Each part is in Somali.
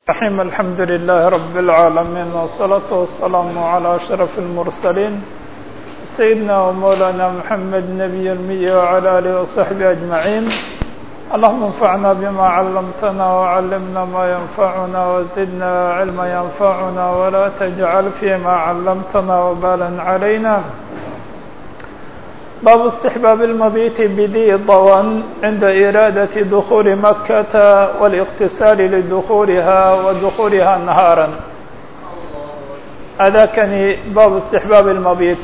الرحيم الحمد لله رب العالمين والصلاة والسلام على أشرف المرسلين سيدنا ومولانا محمد نبي المية وعلى آله وصحبه أجمعين اللهم انفعنا بما علمتنا وعلمنا ما ينفعنا وزدنا علما ينفعنا ولا تجعل فيما علمتنا وبالا علينا باب استحباب المبيت بذي ضوان عند إرادة دخول مكة والاغتسال لدخولها ودخولها نهارا هذا كان باب استحباب المبيت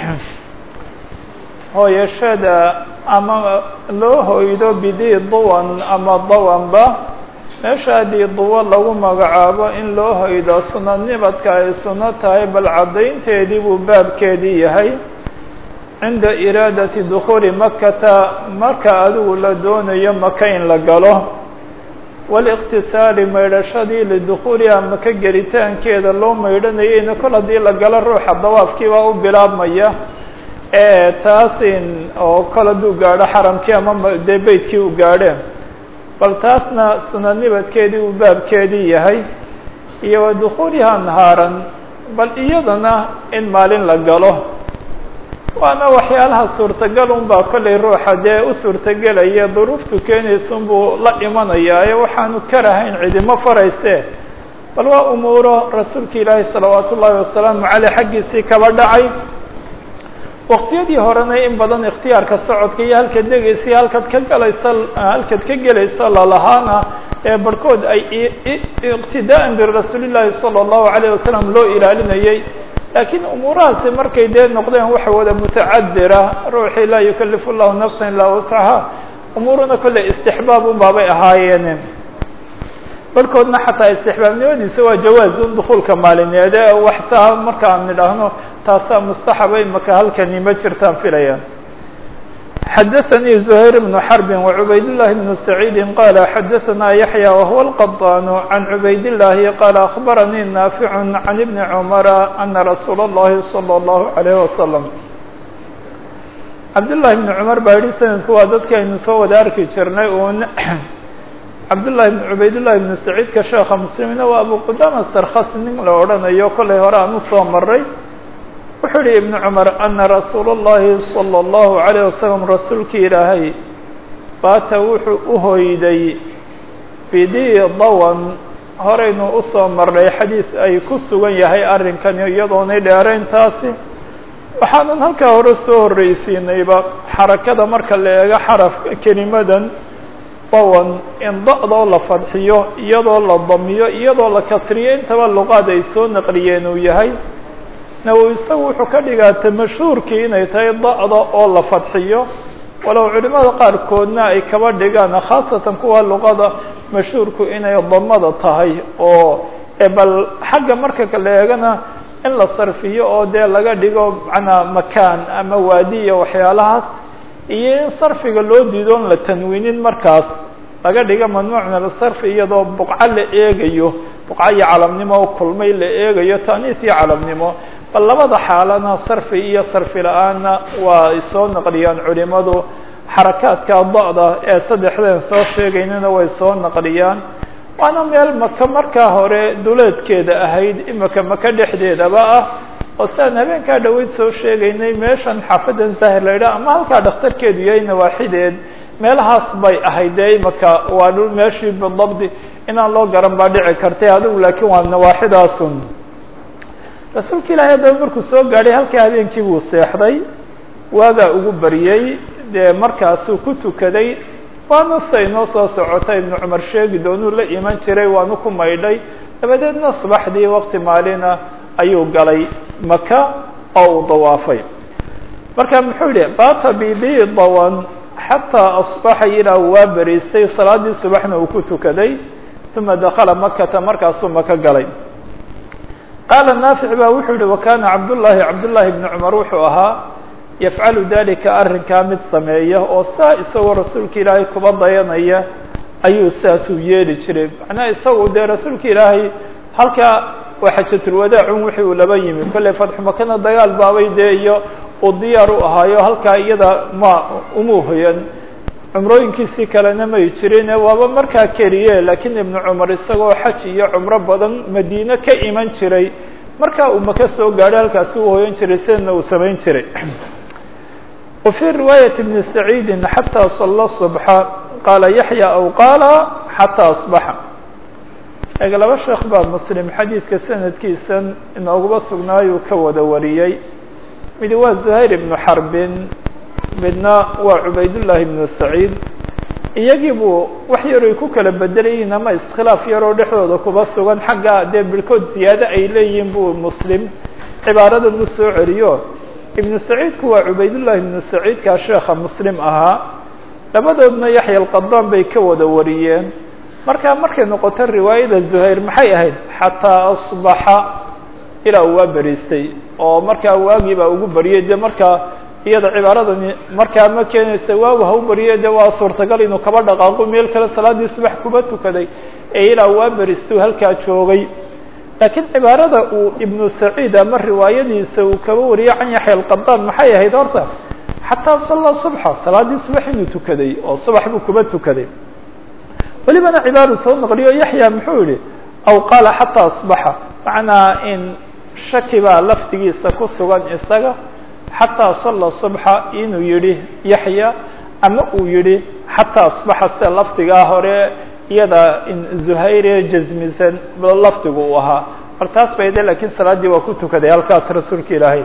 هو يشهد أما loo hoydo bidii duwan ama dawanba meesha haddii duwan lagu magacaabo in loo hoydo sunadnimadka ay suno tahay bal caddaynteedii buu baabkeedii yahay cinda iraadati dukhuuli makata marka adigu la doonayo maka in la galo waliqtisaali maydhashadii lidukhuuliha maka gelitaankeeda loo maydhanayayna kol haddii la galo ruuxa dawaafkiibaa u bilaabmaya ee taasin oo kol hadduu gaadho xaramkii ama dee beytkii u gaadheen bal taasna sunadnibadkeedii uu baabkeedii yahay iyo wa dukhuuliha nahaaran bal iyadana in maalin la galo waana waxyaalaha suurtagal un baa kollay ruuxa dee u suurtagelaya duruuftu keenaysa unbuu la imanayaa ee waxaanu karahayn cidimo farayse bal waa umuuro rasuulka ilaahi salawaatu ullaahi wasalaamu caleyh xaggiisii kaba dhacay waqtiyadii horena in badan ikhtiyaarka socodka iyo halkaad degaysa iyo halkaad ka galaysa halkaad ka gelaysa lalahaana ee barhkood ay iqtidaa'an birasuuli llaahi sala allahu alayh wasalam loo ilaalinayay laakiin umuurahaasi markay dee noqdeen waxa wada mutacadira ruuxii laa yukalifu llahu nafsan ilaa wascaha umuuruna kolley istixbaab un baabay ahaayeen barhkoodna xataa istixbaabnimadiisa waa jawaazun dukuulka maalineed ee waxtaa marka aan nidhaahno taasaa mustaxaba imaka halkani ma jirtaan filayaan xadaثnي زhayr بن xرb وعubayd اللh بن سعيid qال xadaثna yaحyى وهو الqطاn عan عubayd اللahi qال أخbarnي ناaفع عن بن cمر أنa رasuul الlahi صلى الله عليه وسلم cabdاللahi بن cمر baa yihi sanadku waa dadki aynu soo wada arki jirnay un cabdاللahi بن عubayd اللahi بن سعيidka sheeka mسلمina waa abu qudama sarkas nin la odhanayo kolay hore aan usoo maray wuxuu yihi ibn cumar ana rasuula اllahi salى اllahu عalيه wasalam rasuulki ilaahay baata wuxuu u hoyday bidii dawan horeynu usoo marnay xadiis ay ku sugan yahay arrinkani iyadoonay dheerayn taasi waxaanan halkaa hore soo horreysiinayba xarakada marka la eego xarafka kelimadan dawan in da-doo la fadxiyo iyadoo la damiyo iyadoo la kasriyo intaba luqaad ay soo naqliyeen uu yahay nawowi isagu wuxuu ka dhigaata mashhuurkii inay tahay da-da oo la fadxiyo walow culimada qaarkoodna ay kaba dhigaan khaasatan kuwa luqada mashhuurku inay damada tahay oo bal xagga marka la eegana in la sarfiyo oo dee laga dhigo macnaa makaan ama waadi iyo waxyaalahaas iyo in sarfiga loo diidoon la tanwiinin markaas laga dhigo mamnuuc min asarfi iyadoo buqco la eegayo buqco iyo calamnimo kulmay la eegayo taaniis iyo calamnimo bal labada xaalana sarfi iyo sarfi la-aanna waa ay soo naqliyaan culimadu xarakaadka da-da ee saddexdeen soo sheegaynana way soo naqliyaan waana meel maka markaa hore duleedkeeda ahayd imika maka dhexdeedaba ah oo siaan habeenkaa dhaweyd soo sheegaynay meeshan xaafadan zahir la yidhaha ama halkaa dhakhtarkeedu yahay nawaaxideed meelahaas bay ahayd dee imika waa dhul meeshii bidabdi inaan loo garan baa dhici kartay adigu laakiin waa nawaaxidaasun rasuulka ilaahay haddaba markuu soo gaadhay halkaa habeenkii buu seexday waagaa ugu baryey dee markaasuu ku tukaday waana sa inoo soo socota ibnu cumar sheegi doonuu la iman jiray waanu ku maydhay dabadeedna subaxdii waqti maalina ayuu galay maka oo uu dawaafay marka muxuu yihi baata bibi dawan xataa asbaxa ilaa waa beriistay salaadii subaxna uu ku tukaday uma dakala makata markaasuu maka galay qaala naafic baa wuxuu yihi wakana cabdullaahi cabdullaahi bni cumar wuxuu ahaa yafcalu dalika arrinkaa mid sameeya oo saa isagoo rasuulka ilaahay kuba dayanaya ayuu saasuu yeeli jiray macnaha isagu dee rasuulka ilaahay halkaa waa xajatulwadaacun wixii uu laba yimi kolley fatxu makana dagaal baabay dee iyo uu diyaar u ahaayo halkaa iyada ma uma hoyan cumrooyinkiisii kalena may jirin waaba markaa keliye laakiin ibnu cumar isagoo xaj iyo cumro badan madiine ka iman jiray markaa uu maka soo gaadhay halkaasi uu hoyan jiray sidana uu samayn jiray wa fii riwaayati bni saciidin xataa salla subxa qaala yaxya aw qaala xataa asbaxa eg laba sheekh baa muslim xadiidka sanadkiisan inooguba sugnaayuu ka wada wariyey mid waa zuhayr ibnu xarbin midna waa cubaydullaahi ibnu saciid iyagii buu wax yaroy ku kala bedelayiin ama iskhilaaf yaroo dhexdooda kuba sugan xagga dee bilkood ziyaado ay leeyihiin buu muslim cibaaradan u soo celiyo ibnu saciidku waa cubaydullaahi ibnu saciidkaa sheekha muslim ahaa labadoodna yaxya alqadaan bay ka wada wariyeen markaa markay noqoto riwaayada zuhayr maxay ahayd xataa asbaxa ilaa uu waa beriistay oo markaa waagii baa ugu bariyey dee markaa iyada cibaaradani markaa ma keenaysa waagu ha u bariye de waa suurtagal inuu kaba dhaqaaqo meel kale salaadii subax kuba tukaday ee ilaa waa beristu halkaa joogay laakiin cibaarada uu ibnu saciid ama riwaayadiisa uu kaba wariyey can yaxya alqadaan maxay ahayd horta xataa salla subxa salaadii subax inuu tukaday oo subax buu kuba tukaday welibana cibaaru soo naqliyo yaxya muxuu yihi aw qaala xataa asbaxa macnaa in shaki baa lafdigiisa ku sugan isaga xataa salla subxa inuu yihi yaxya ama uu yihi xataa asbaxa sida lafdigaa hore iyada in zuhayre jazmisan lafdigu uu ahaa mar taas bay de lakiin salaaddii waa ku tukaday halkaas rasuulka ilaahay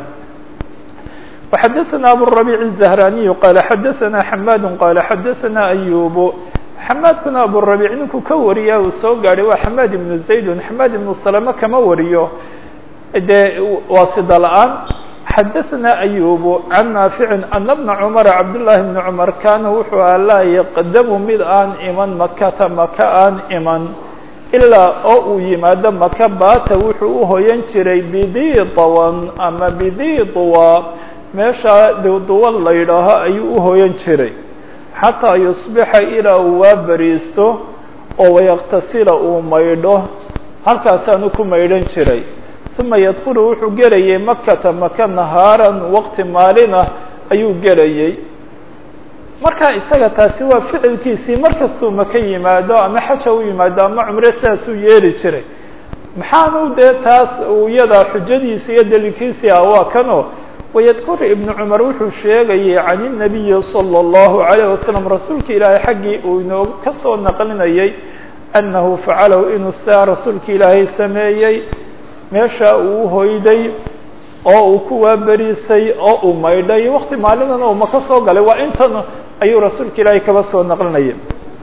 وxadثna abالربيع الزهراني qال xadثna حmاd qال xadثna أyوب xmاadkuna abالربيع ninkuu ka wariya uu soo gaadhay waa حmاd iبن زayd حmاd iبن سلمة kama wariyo de waa sida la'aan xadثna أyوب عن ناaفع أن بن cمر cabdاللahi بن cمر kana wuxuu a laa yqdmu mid aan iman makata maka aan iman ilaa oo uu yimaado maka baata wuxuu uhoyan jiray bidiطwan ama bidiطwa meesha duwduwa la yidhaaho ayuu uhoyan jiray xataa yusbixa ilaa uu waa beriisto oo wayaktasila uu maydho halkaasaanu ku maydhan jiray uma yadkulu wuxuu gelayay makata maka nahaaran waqti maalin ah ayuu gelayay marka isaga taasi waa ficilkiisii markastuu maka yimaado ama xaja u yimaado ama cumre sidaasuu yeeli jiray maxaanu dee taas iyada xujadiisi iyo daliilkiisii ah waa kano wydkur ibn cumar wuxuu sheegayay can الnabiyi salى الlahu عalيه wasalam rasuulka ilaahay xaggii uu inoo ka soo naqlinayay annahu facalahu inuu saa rasuulka ilaahay sameeyey meesha uu hoyday oo uu ku waaberiisay oo uu maydhay wakti maalinana uu maka soo galay waa intan ayuu rasuulka ilaahay kaba soo naqlinayay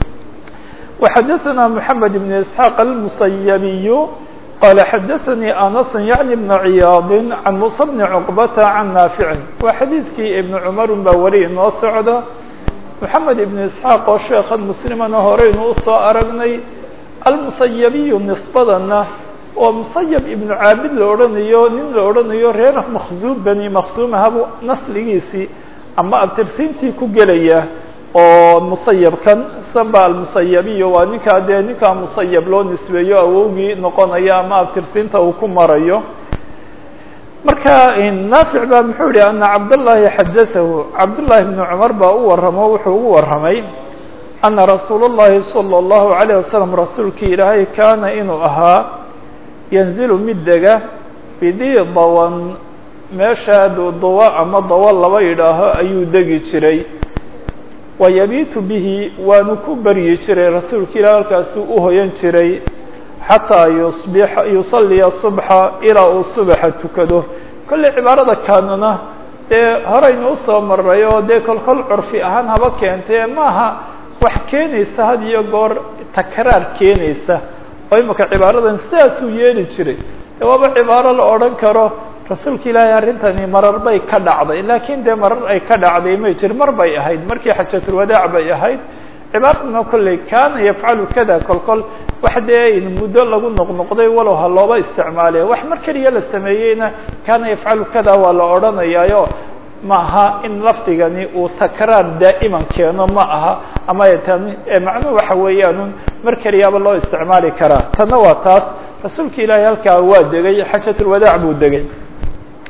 وxadaثna mحamed بn isxaaq almusayabiy qال xadaثnي aنس yعnي بن عiyaad عan muسى بن cqبة عan نaafiع waa xadiidkii iبn cmar un baa weli inoo socda mحamed iبn isxaaq oo sheekan mslimana horeynu usoo aragnay almusayabiyu nisbadana oo musayab ibnu caabid la odhanayo nin la odhanayo reer makzuum bani maksuumahabu nasligiisii ama abtirsiintii ku gelaya oo musayabkan samba almusayabiyo waa ninkaa dee ninkaa musayab loo nisbeeyo awowgii noqonaya ama abtirsiinta uu ku marayo marka naafic baa muxuu yihi ana cabdالlahi xadaahu cabdالlahi bn cumar baa u waramo wuxuu ugu warramay ana rasuul الlahi salى الlahu عalيه wasalam rasuulkii ilaahay kaana inuu ahaa yanzilu mid dega bidii dawan meesha duwa ama dawa laba yidhaaho ayuu degi jiray wayabiitu bihi waanu ku beryi jiray rasuulka ilah halkaasuu uhoyan jiray xataa yusbix yusaliya subxa ilaa uu subaxa tukado kolley cibaarada kaanuna dee horaynu usoo maray oo dee kolkol curfi ahaan haba keentee maaha wax keenaysa had iyo goor takraar keenaysa oo imika cibaaradan sidaasuu yeeli jiray de waaba cibaaro la odhan karo rasuulka ilaahay arrintani marar bay ka dhacday laakiin dee marar ay ka dhacday may jir mar bay ahayd markii xajatulwadaac bay ahayd cibaaraduna kolley kaana yafcalu kada kol kol wax dee muddo lagu noqnoqday walow ha looba isticmaale wax mar keliya la sameeyeyna kaana yafcalu kada waa la odhanayaayo ma aha in lafdigani uu takraar daa'iman keeno ma aha ama tani macnuhu waxa weeyaanun mar keliyaaba loo isticmaali karaa tanna waa taas rasuulka ilaahay halkaa waa degay xajatulwadaac buu degay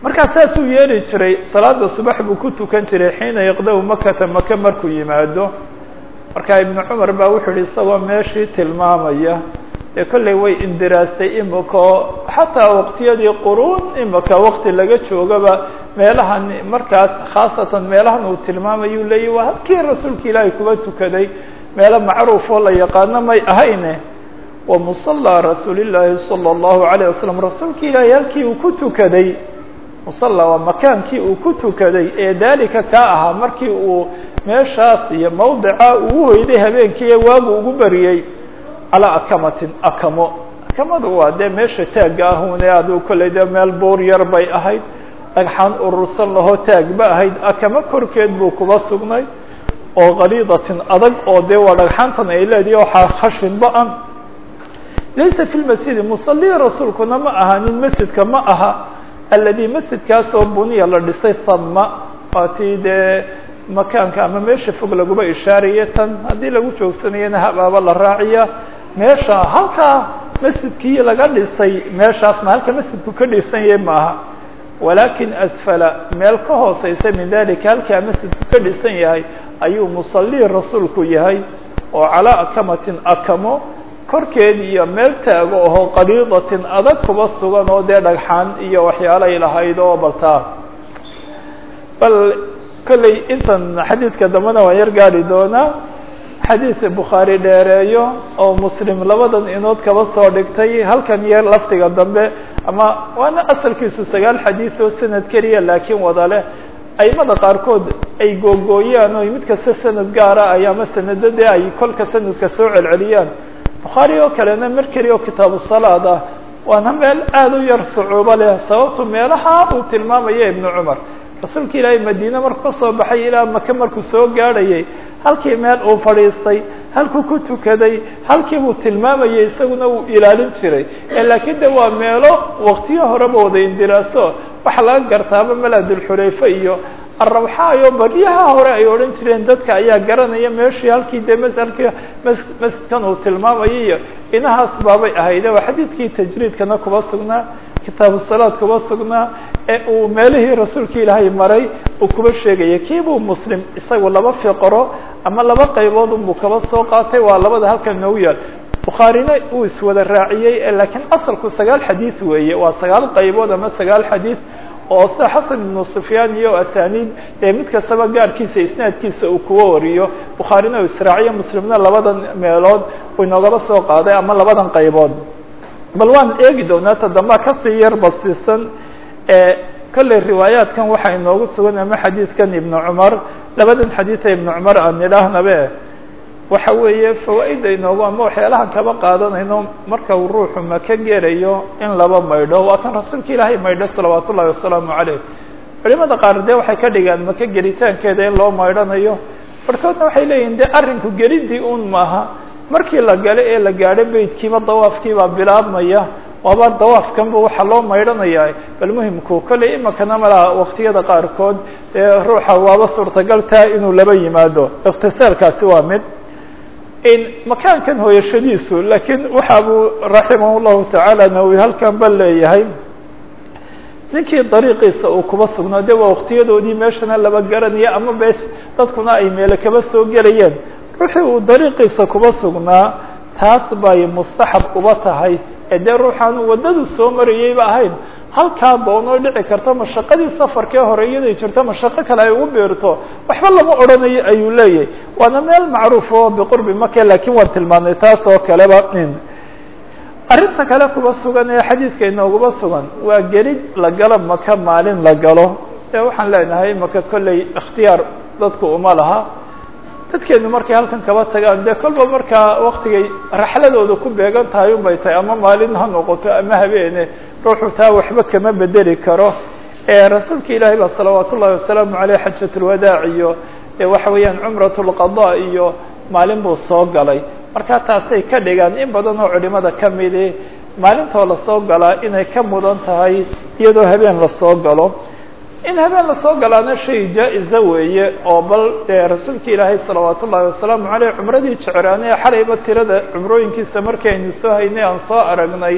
markaa saasuu yeeli jiray salaada subax buu ku tukan jiray xiina yaqda-u makata maka markuu yimaado markaa ibnu cumar baa wuxuu yihi isagoo meeshii tilmaamaya dee kolley way indiraastay imika oo xataa waqtiyadii quruun imika waqti laga joogaba meelahan markaas khaasatan meelahan uu tilmaamayuu leeyahy waa halkii rasuulka ilaahay kuba tukaday meelo macruuf oo la yaqaano may ahayne wa musallaa rasuulillaahi sala allahu alayh wasalam rasuulka ilaahay halkii uu ku tukaday musalla waa makaankii uu ku tukaday ee daalika kaa ahaa markii uu meeshaas iyo mawdica uu hoyday habeenkii ee waagu ugu bariyey calaa akamatin akamo akamadu waa dee meesha taagga ahune adu kolley dee meel buur yar bay ahayd dhagxaan urursan lahoo taagba ahayd akamo korkeed buu kuba sugnay oo kaliidatin adag oo dee waa dhagxaantan ay leedihi waxaa khashin ba-an laysa fi lmasjidi musalii rasuulkuna ma aha nin masjidka ma aha aladi masjidkaasoo buniya la dhisay thama waa tii dee makaanka ama meesha fog laguba ishaaraya tan haddii lagu joogsanayana habaaba la raaciya meesha halkaa masjidkii laga dhisay meeshaasna halka masjidku ka dhisan yahay maaha walakin asfala meel ka hooseysa min dalika halkaa masjidku ka dhisan yahay ayuu musalii rasuulku yahay oo calaa akamatin akamo korkeed iyo meel taago aho qaliidatin adag kuba sugan oo dee dhagxaan iyo waxyaalay lahayd oo baltaa bal kolley intan xadiidka dambena waan yar gaari doonaa xadiid bukhaari dheereeyo oo muslim labadan inood kaba soo dhigtay halkan iyo lafdiga dambe ama waana asalkiisu sagaal xadiid oo sanad keliya laakiin wada leh aimada qaarkood ay googooyaan oo mid kasta sanad gaara ay ama sanadadee ay kolka sanadka soo celceliyaan bukhaari oo kalena mar keliya oo kitaabu salaad ah waana meel aada u yar sucuubo leh sababtu meelaha uu tilmaamaya ibnu cumar rasuulka ilaahay madiine markuu ka soo baxay ilaa maka markuu soo gaadhayay halkii meel uu fadhiistay halkuu ku tukaday halkii buu tilmaamayay isaguna uu ilaalin jiray laakiin de waa meelo waktiyo horeba wada indiraaso waxaa laga gartaaba maladulxulayfe iyo arrawxaayo baryaha hore ay odhan jireen dadka ayaa garanaya meeshii halkii dee msalkii masjidkan uu tilmaamayo iyo inahaas baabay ahayde waa xadiidkii tajriidkana kuba sugnaa kitaabu salaad kuba sugnaa ee uu meelihii rasuulka ilaahay maray uu kuba sheegaya kiibuu muslim isagu laba fiqro ama laba qaybood unbuu kaba soo qaatay waa labada halkan noogu yaal bukhaarina uu iswada raaciyey laakiin asalku sagaal xadiid weeye waa sagaal qaybood ama sagaal xadiid oo sida xasan ibnu sufyaan iyo asaniid ee mid kastaba gaarkiisa isnaadkiisa uu kuwa wariyo bukhaarina uu israaciyo muslimna labadan meelood uu inoogaba soo qaaday ama labadan qaybood bal waan eegi doonaa ta dambaa kasii yar bastisan ee kolley riwaayaatkan waxaa inoogu sugan ama xadiidkan ibnu cumar labadan xadiida ibnu cumar aan nidhaahnabe waxa weeye fawaa-ida inoogu ama waxyaalahan kaba qaadanayno marka uu ruuxu maka gerayo in laba maydho waa kan rasuulka ilaahay maydho salawaat ullahi wasalaamu caleyh culimada qaar dee waxay ka dhigaan maka gelitaankeeda in loo maydhanayo barkoodna waxay leeyihin de arrinku gelidii un maaha markii la galo ee la gaadho beydkiiba dawaafkiibaa bilaabmaya waaba dawaafkanba waxaa loo maydhanaya bal muhimku kolley imakana malaha waktiyada qaarkood ee ruuxa waaba suurtagal taa inuu laba yimaado ikhtisaalkaasi waa mid makaankan hooyashadiisu laakiin waxa buu raximah llahu tacaala nawi halkan ba leeyahay ninkii dariiqiisa uu kuba sugnaa de waa waktiyadoodii meeshana laba garanaya ama bes dadkuna ay meele kaba soo gelayeen ruuxii uu dariiqiisa kuba sugnaa taas bay mustaxab uba tahay ee dee ruuxaan waddadu soo marayayba ahayn halkaa doonoo dhici karta mashaqadii safarkee hore iyaday jirto mashaqo kale ay ugu beerto waxba lama odhanayo ayuu leeyahay waana meel macruuf oo biqurbi maka laakiin waan tilmaamnay taas oo kaleba arrinta kale kuba sugan ee xadiidka inooguba sugan waa gelid la galo maka maalin la galo ee waxaan leenahay maka kolley ikhtiyaar dadku uma laha dadkeenu markay halkan kaba tagaan dee kolba markaa waktigay raxladooda ku beegan tahay un bay tahay ama maalin ha noqoto ama habeene ruuxu taa waxba kama bedeli karo rasuulka ilaahay baa salawaat ullahi wasalaamu aleyh xajat lwadaac iyo waxa weeyaan cumrat lqada iyo maalin buu soo galay marka taasay ka dhigaan in badan oo culimada kamidi maalintoo lasoo galaa inay ka mudan tahay iyadoo habeen lasoo galo in habeen lasoo galaana shay jaa-iza weeye oo bal dee rasuulka ilaahay salawaat ullahi wasalaamu aleyh cumradii jecraane xalayba tirada cumrooyinkiisa markii aynu soo haynay aan soo aragnay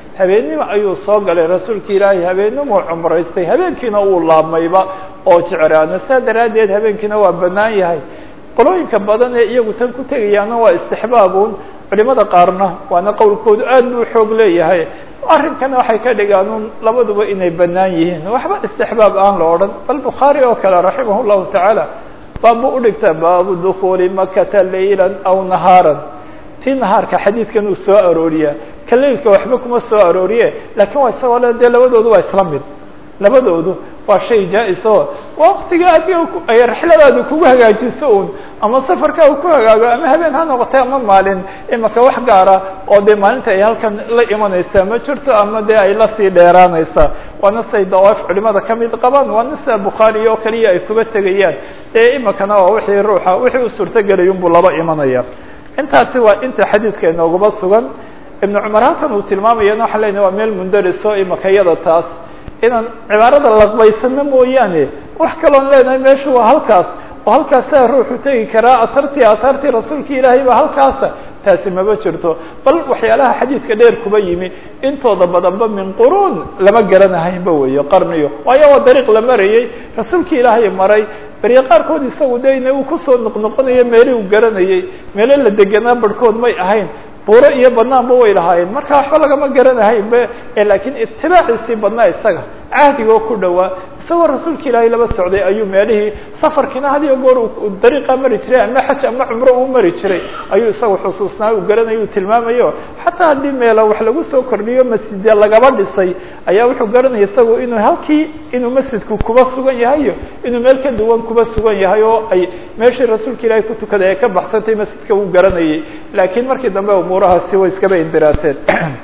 habeennimo ayuu soo galay rasuulka ilaahay habeennimuu cumraystay habeenkiina uu laabmayba oo jecraana saa daraaddeed habeenkiina waa bannaan yahay qolooyinka badan ee iyagu tan ku tegayaana waa istixbaabuun culimada qaarna waana qowlkoodu aad buu xoog leeyahay arrinkana waxay ka dhigaan un labaduba inay bannaan yihiin waxba istixbaab aan la odhan bal bukhaari oo kale raximah llahu tacaala baabu udhigta baabu dukuuli makata laylan aw nahaaran tii nahaarka xadiidkan uu soo arooriya ka leylka waxba kuma soo arooriye lakiin waa isagoo le dee labadoodu waa isla mid labadoodu waa shay jaa-is oo waktiga adiga ay rixladaadu kugu hagaajiso un ama safarka uu ku hagaago ama habeen ha noqotay ama maalin imaka wax gaara oo dee maalinta ay halkan la imanaysaa ma jirto ama dee ay lasii dheeraanaysaa waana say dawaaf culimada kamid qabaan waana sida bukhaari oo kaliya ay kuba tegayaan ee imakana waa wixii ruuxa wixii u suurtagelay unbuu laba imanaya intaasi waa inta xadiidka inoogaba sugan ibnu cumar halkan uu tilmaamayana waxaan leynahay waa meel mundariso imakayada taas inaan cibaarada laqbaysano mooyaane wax kaloon leenahay meeshu waa halkaas oo halkaasaa ruuxu tegi karaa atartii atartii rasuulka ilaahay ba halkaasa taasi maba jirto bal waxyaalaha xadiidka dheer kuba yimi intooda badanba min quruun lama garanahaynba weeyo qarniyo waayo waa dariiq la marayey rasuulka ilaahay maray beriye qaarkood isagu de ina uu kusoo noqnoqonayo meeli uu garanayey meelo la deganaa barhkood may ahayn buuro iyo banaanba way lahaayeen marka waxba lagama garanahaynba lakiin itibaaciisii badnaa isaga cahdigoo ku dhowaa isagoo rasuulka ilaahay laba socday ayuu meelihii safarkiina hadiyo goor dariiqa mari jiray ama xaj ama cumro uu mari jiray ayuu isagu xusuusnaa uu garanayo uu tilmaamayo xataa haddii meelo wax lagu soo kordhiyo masjidya lagaba dhisay ayaa wuxuu garanaya isagu inuu halkii inuu masjidku kuba sugan yahayo inuu meel ka duwan kuba sugan yahay oo ay meeshii rasuulka ilaahay ku tukaday ay ka baxsantay masjidka uu garanayay laakiin markii dambe umuurahaasi way iskaba indiraaseen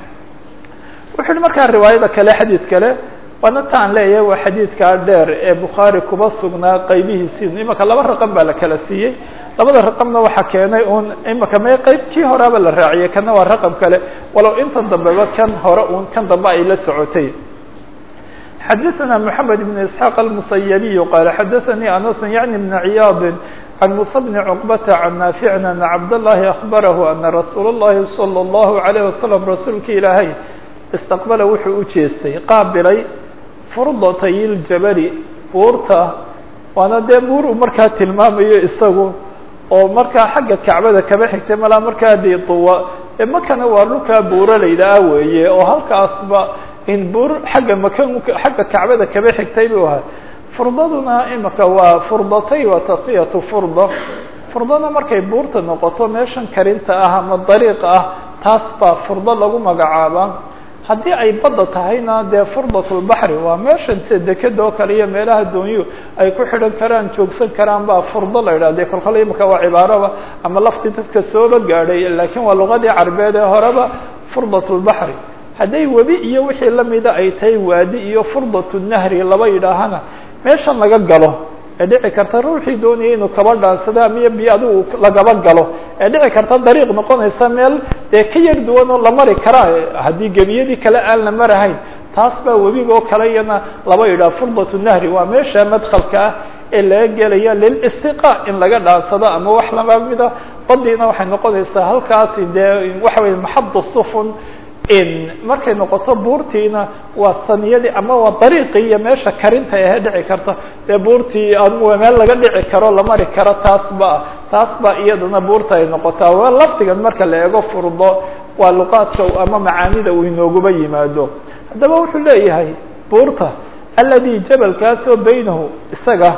wuxu uhi markaa riwaayada kale xadiid kale waana taan leeyahay waa xadiidkaa dheer ee bukhaari kuba sugnaa qaybihiisii imaka laba raqam baa la kala siiyey labada raqamna waxaa keenay un imaka me qayb kii horeaba la raaciyay kana waa raqam kale walow intan dambeba kan hore un kan dambe ay la socotay xadaثna mحamed بن isحاaq الmusayabiy qaala xadaثanii anas yaعni بn ciyaad عن موسى بن عقبة عن نافع أن عبد الله أخبره أن رsuuل اللhi صلى الله عليه وسلم rasuulka ilaahay استqبل wuxuu u jeestay qaabilay furdatay اljabali buurta waana dee buur uu markaa tilmaamayo isagu oo markaa xagga kacbada kaba xigtay malaa markaa diiduwa ee makana waa dhulkaa buuralayda ah weeye oo halkaasba in buur xagga maka xagga kacbada kaba xigtay buu ahaa furdaduna imika waa furdatay waa tasfiyatu furda furdana markay buurta noqoto meeshan karinta ah ama dariiqa ah taas baa furdo lagu magacaabaa haddii ay badda tahayna dee furdatulbaxri waa meeshan sida dekeda oo kale iyo meelaha doonyu ay ku xidhan karaan joogsan karaan baa furdo la yidhah de kolkole imika waa cibaaraba ama laftii dadka sooba gaadhay laakiin waa luqadii carbeed ee horeba furdatulbaxri hadday webi iyo wixii lamida ay tahay waadi iyo furdatu nahri laba yidhaahana meeshan laga galo ee dhici karta ruuxii doonayay inuu kaba dhaansado ama biyo adigu lagaba galo ee dhici karta dariiq noqonaysa meel dee ka yar duwan oo la mari karaa haddii gebiyadii kale aan la marahayn taas baa webigoo kale iyana laba yidhaha furdatu nahri waa meesha madkhalka ah ee laga gelaya lilistiqa in laga dhaansado ama wax lama mida badiina waxay noqonaysaa halkaasi dee waxa weye maxadu sufun markay noqoto buurtiina waa saniyadii ama waa dariiqii iyo meesha karinta ahe dhici karta dee buurtii meel laga dhici karo la mari karo taas ba taas ba iyadana buurta ay noqotaa waa laftigan marka la eego furdo waa luqaadka ama macaanida uu inooguba yimaado haddaba wuxuu leeyahay buurta aladi jabalkaasoo baynahu isaga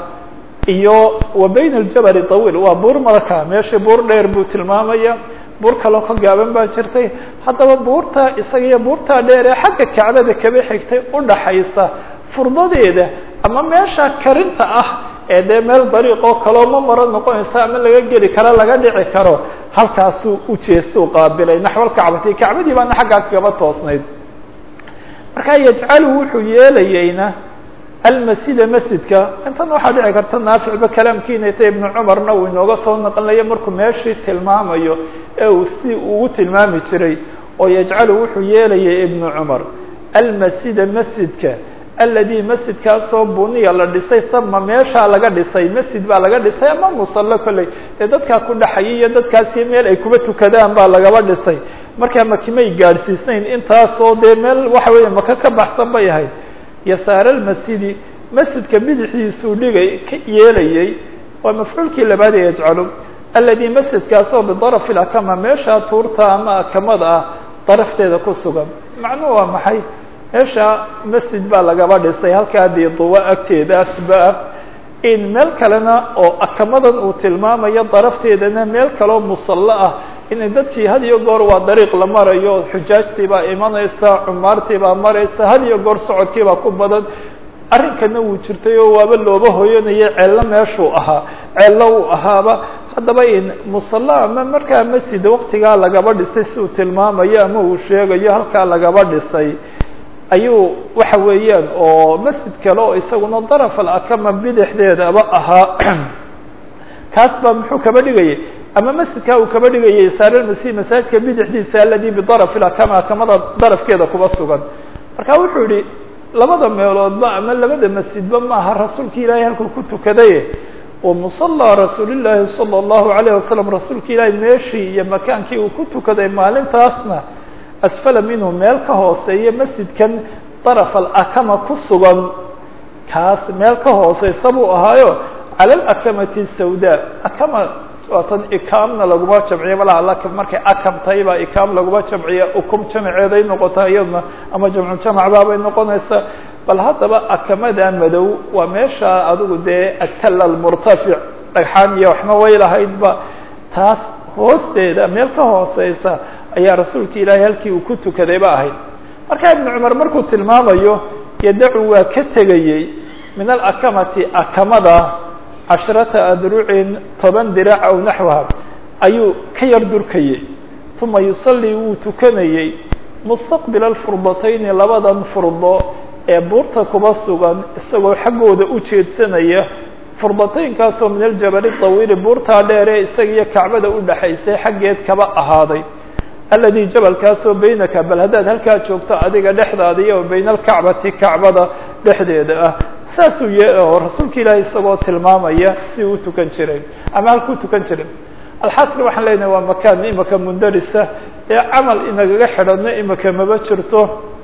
iyo wa bayna aljabali tawiil waa buur marka meeshii buur dheer buu tilmaamaya buur kaloo ka gaaban baa jirtay haddaba buurta isaga iyo buurtaa dheer ee xagga kacbada kaba xigtay udhaxaysa furdadeeda ama meesha karinta ah ee dee meel dariiqoo kaloo ma maro noqonaysa ama laga geli karo laga dhici karo halkaasuu u jeestuu qaabilay naxwal kacbati kacbadii baana xaggaa kaba toosnayd markaa yajcalu wuxuu yeelayeyna almasjida masjidka intan waxaa dhici karta naaficba kalaamkiina ta ibnu cumarna uu inooga soo naqlinaya markuu meeshii tilmaamayo ee uu si ugu tilmaami jiray oo yajcalu wuxuu yeelayay ibnu cumar almasjida masjidka aladi masjidkaasoo buniya la dhisay sama meeshaa laga dhisay masjid baa laga dhisay ama musallo kolley ee dadkaa ku dhaxayay iyo dadkaasi meel ay kuba tukadaan baa lagaba dhisay markaa makimay gaadhsiisnayn intaasoo dee meel waxa weeye maka ka baxsan bay ahayd yasaara almasjidi masjidka bidixdiisuu dhigay ka yeelayay waa mafcuulkii labaad ee yajcalu aladi masjidkaasoo bidaraf ilakama meeshaa tuurta ama akamada ah darafteeda ku sugan macnuhu waa maxay meesha masjid baa lagaba dhisay halkaa diiduwa agteedaasba in meel kalena oo akamadan uu tilmaamayo darafteedana meel kaloo musallo ah inay dadkii had iyo goor waa dariiq la marayo xujaajtii baa imanaysa cumaartii baa maraysa had iyo goor socodkii baa ku badan arrinkana wuu jirtay oo waaba looba hoyanayay ceello meeshuu ahaa ceello uu ahaaba haddaba in musalla ama markaa masjid waktigaa lagaba dhisay si uu tilmaamayo ama uu sheegayo halkaa lagaba dhisay ayuu waxa weeyaan oo masjid kale oo isaguna daraf alakama bidixdeedaba ahaa kaas baa muxuu kaba dhigayay ama masjidkaa uu kaba dhigayay saaralmasih masaajidka bidixdiisa aladi bidaraf ilakama akamada darafkeeda kuba sugan marka wuxuu yihi labada meeloodba ama labada masjidba maaha rasuulka ilaahay halkuu ku tukadaye wa musallaa rasuulillaahi sala allahu alayh wasalam rasuulka ilaahay meeshii iyo makaankii uu ku tukaday maalintaasna asfala minhu meel ka hooseeya masjidkan daraf alakama ku sugan kaas meel ka hooseysa buu ahaayo cala alakamati sawda akama waatan ikaamna laguma jamciya malaha laka markay akam tahay baa ikaam laguma jamciya ukum jamaceeday noqotaa iyadna ama jamcu jamacbaabay noqonaysa bal haddaba akamada madow waa meesha adigu dee atala almurtafic dhagxaan iyo waxma way lahaydba taas hoosteeda meel ka hooseysa ayaa rasuulka ilaahay halkii uu ku tukaday ba ahayd marka ibnu cumar markuu tilmaamayo yadacu waa ka tegayey min alakamati akamada cashrata adrucin toban dirac aw naxwaha ayuu ka yar durkayey uma yusallii wuu tukanayey mustaqbila alfurdatayni labadan furdo ee buurta kuba sugan isagoo xaggooda u jeedsanaya furdataynkaasoo min aljabali tawiili buurtaa dheeree isaga iyo kacbada u dhaxaysay xaggeed kaba ahaaday aladi jabalkaasoo baynaka bal haddaad halkaa joogto adiga dhexdaada iyo bayna alkacbati kacbada dhexdeeda ah saasuu ye oo rasuulka ilaahay isagoo tilmaamaya si uu tukan jiray ama halkuu tukan jiray alxasri waxaan leenahay waa makaan imika mundarisa ee camal inagaga xidhano imika maba jirto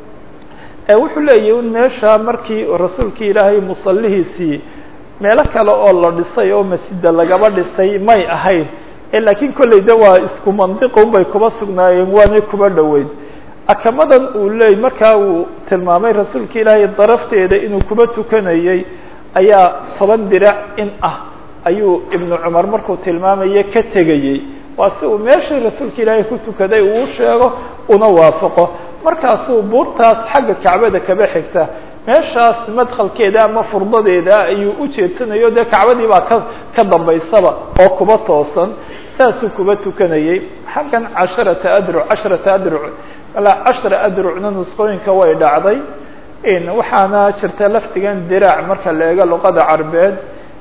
wuxuu leeyahy un meesha markii rasuulka ilaahay musallihiisii meelo kale oo la dhisay oo masjida lagaba dhisay may ahayn laakiin kolley de waa isku mandiqun bay kuba sugnaayeen waanay kuba dhoweyn akamadan uu leey markaa uu tilmaamay rasuulka ilaahay darafteeda inuu kuba tukanayey ayaa toban dirac in ah ayuu ibnu cumar markuu tilmaamaye ka tegayey waa si uu meeshii rasuulka ilaahay ku tukaday uu sheego una waafaqo markaasuu buurtaas xagga kacbada kaba xigta meeshaas madkhalkeeda ama furdadeeda ayuu u jeedsanayo dee kacbadii baa ka ka dambaysaba oo kuba toosan saasuu kuba tukanayey xaggan casharata adruc casharata adruc alaa cashra adrucna nusqooyinka way dhacday waxaana jirta lafdigan diraac marka la eego luqada carbeed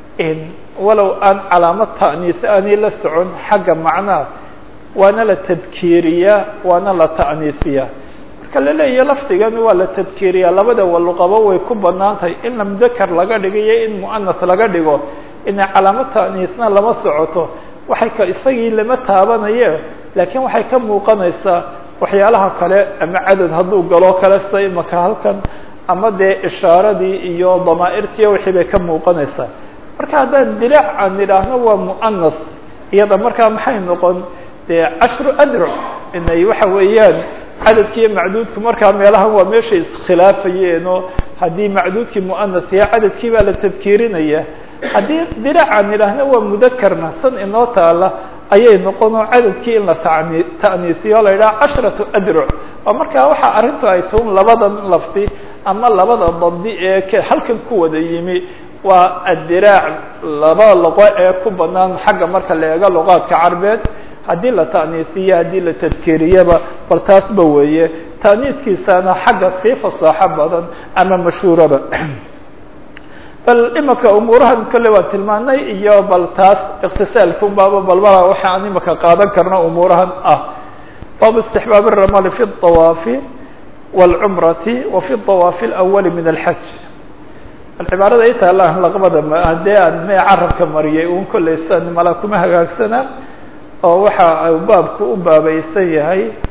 walow aan calaamad ta'niis aanay la socon xagga macnaha waana la tadkiiriyaa waana la ta'niisiyaa marka la leeyahy lafdigan waa la tadkiiriyaa labada waluqaba way ku banaan tahay in la mudakar laga dhigo iyo in mu'anas laga dhigo ina calaamad ta'niisna lama socoto waxay ka isagii lama taabanaye laakiin waxay ka muuqanaysaa waxyaalaha kale ama cadad hadduu galo kale sida imaka halkan ama dee ishaaradii iyo damaa'irtiiyo wixii bay ka muuqanaysaa marka haddaan diraac aan idhaahno waa mu'anas iyada markaa maxay noqon dee cashru adruc inay waxa weeyaan cadadkiiyo macduudku markaa meelahan waa meeshay iskhilaafayeen oo haddii macduudkii mu'anas yahay cadadkii baa la tadkiirinaya haddii diraac aan idhaahno waa mudakarna san inoo taala ayay noqon oo cadadkii in la tani ta'niisiyo la yidhaha cashratu adruc oo markaa waxa arrintu ay tuun labadan lafdi ama labada dabdi ee k halkan ku wada yimi waa addiraac laba luqo ee ku banaan xagga marka la eego luqaadka carbeed haddii la ta'niisiyo haddii la tadkiiriyaba bal taasba weeye ta'niiskiisana xagga sii fasaaxo badan ama mashhuuraba bal imika umuurahan kale waan tilmaanay iyo bal taas iktisaalkun baaba balbala waxa aan imika qaadan karna umuurahan ah baabu istixbaab الramali fi الطawaafi wاlcumrati wa fi الطawaafi اlأwali min alxaj cibaarada i taala laqbada haddee aan me carabka mariyay un kolleysan mala kuma hagaagsana oo waxa baabku u baabaysan yahay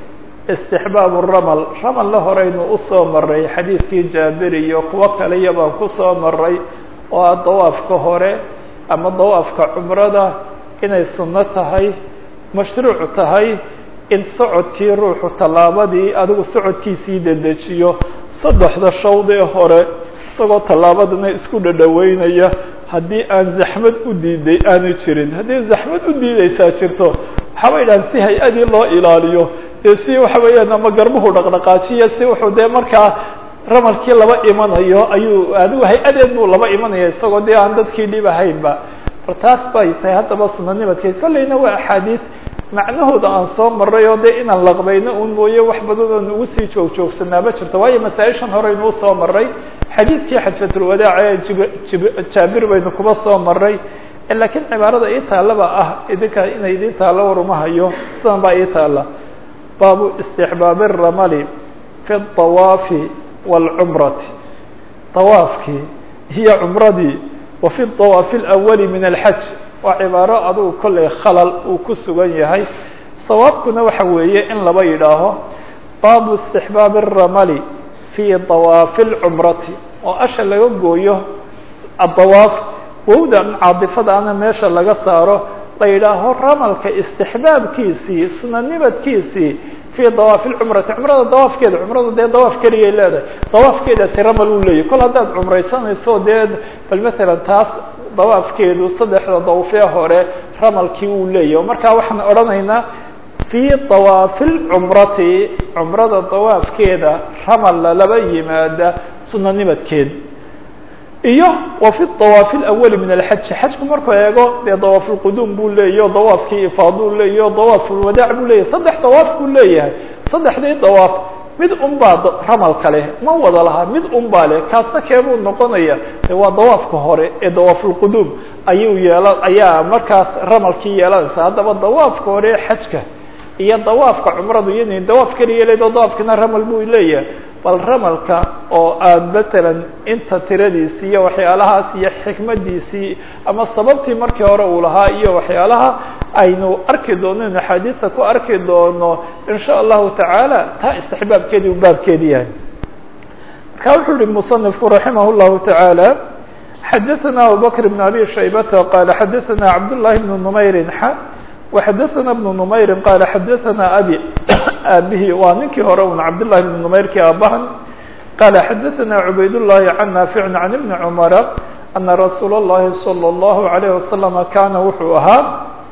istixbaabu ramal ramal la horeynu usoo maray xadiidkii jaabir iyo kuwo kaliya baan kusoo maray oo ah dawaafka hore ama dawaafka cumrada inay sunno tahay mashruuc tahay in socodkii ruuxu tallaabadii adigu socodkiisii dedejiyo saddexda shawdee hore isagoo tallaabadana isku dhadhaweynaya haddii aan zaxmad u diiday aanu jirin haddii zaxmad u diidaysaa jirto waxaaba idhahan si hay-adii loo ilaaliyo dee si waxa weeyaan ama garbuhu dhaqdhaqaajiya si wuxuu dee markaa ramalkii laba imanayo ayuu adigu hay-adeed buu laba imanaya isagoo dee aan dadkii dhib ahaynba bal taas bay tahay haddaba sunanimadkeed kolleyna waa axaadiis macnahooda aan soo maray oo dee inaan laqbayno un mooye wax badan oon ugu sii joog joogsanaaba jirto waayo masaa-ishan horeynuu soo maray xadiidkii xajfatulwadaac ee jib jaabir baynu kuba soo maray laakiin cibaarada ii taallaba ah idinka inay idin taallo warumahayo sidan baa ii taalla baabu istixbaabi ramali fi dawaafi wاlcumrati dawaafkii iyo cumradii wa fi dawaafi اlawali min alxaj waa cibaaro adugu kollay khalal uu ku sugan yahay sawaabkuna waxa weeye in laba yidhaaho baabu istixbaabi الramali fi dawaafi اlcumrati oo asha laga gooyo adawaaf wowda caadifadaana meesha laga saaro la yidhaaho ramalka istixbaabkiisii sunanimadkiisii fi dawaafi lcumrati cumrada dawaafkeeda cumrada dee dawaaf keligay leedahay dawaafkeedaasi ramal uu leeyahy kol haddaad cumraysanayso dee bal matalan taas dawaafkeedu saddexda dawfee hore ramalkii uu leeyahy o markaa waxaan odhanaynaa fi dawaafi lcumrati cumrada dawaafkeeda ramal lalaba yimaada sunanimadkeed iyo wa fi dawaafi اlawali min alxaji xajku markuu eego dee dawaaf lquduum buu leeyahy o dawaafkii ifaaduu leeyahy o dawaaf lwadaac buu leeyahy saddex dawaaf buu leeyahay saddexdii dawaaf mid un baa ramalka leh ma wada lahaa mid un baa leh kaasna keebuu noqonaya de waa dawaafka hore ee dawaaf lquduum ayuu yeela ayaa markaas ramalkii yeelanaysa haddaba dawaafka hore ee xajka iyo dawaafka cumradu iyadni dawaaf keliya leedo dawaafkina ramal buu leeyahay bal ramalka oo aan matalan inta tiradiisii iyo waxyaalahaas iyo xikmadiisii ama sababtii markii hore uu lahaa iyo waxyaalaha aynu arki doono inu axaadiista ku arki doono in sha allahu tacaala taa istixbaabkeedii u baabkeedi yahay marka wuxuu yihi musanifku raximah llahu tacaala xadaثana abubakr bn abi shaybata qala xadaثana cabdullahi bn numayrin xa وxadثna بن نmayri qala xadaثna abi aabihi waa ninkii hore un cabdالlahi بn نmayrkii aabahan qala xadaثna cubayd الlahi can naafic can ibni cmara ana rasuul الlahi slى الlahu عalيه waslama kana wuxuu ahaa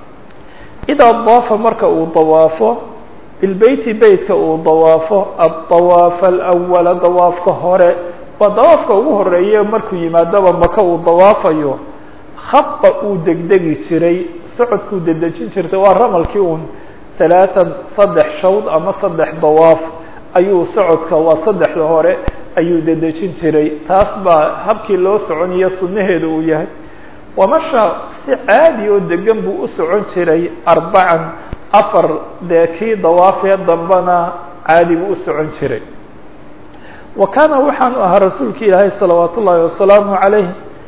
idaa daafa marka uu dawaafo bilbeyti beytka uu dawaafo aلطawaafa اlأwala dawaafka hore waa dawaafka ugu horeeye markuu yimaadaba maka uu dawaafayo khaba uu degdegi jiray socodkuu dedejin jirtay waa ramalkii un talaatan saddex shawd ama saddex dawaaf ayuu socodka waa saddexda hore ayuu dedejin jiray taas baa habkii loo soconiyo sunnaheeda uu yahay wamasha si caadi oo degan buu u socon jiray arbacan afar dee kii dawaafee dambana caadi buu u socon jiray wa kaana waxaanu ahaa rasuulka ilaahay salawaat ullaahi wasalaamu calayh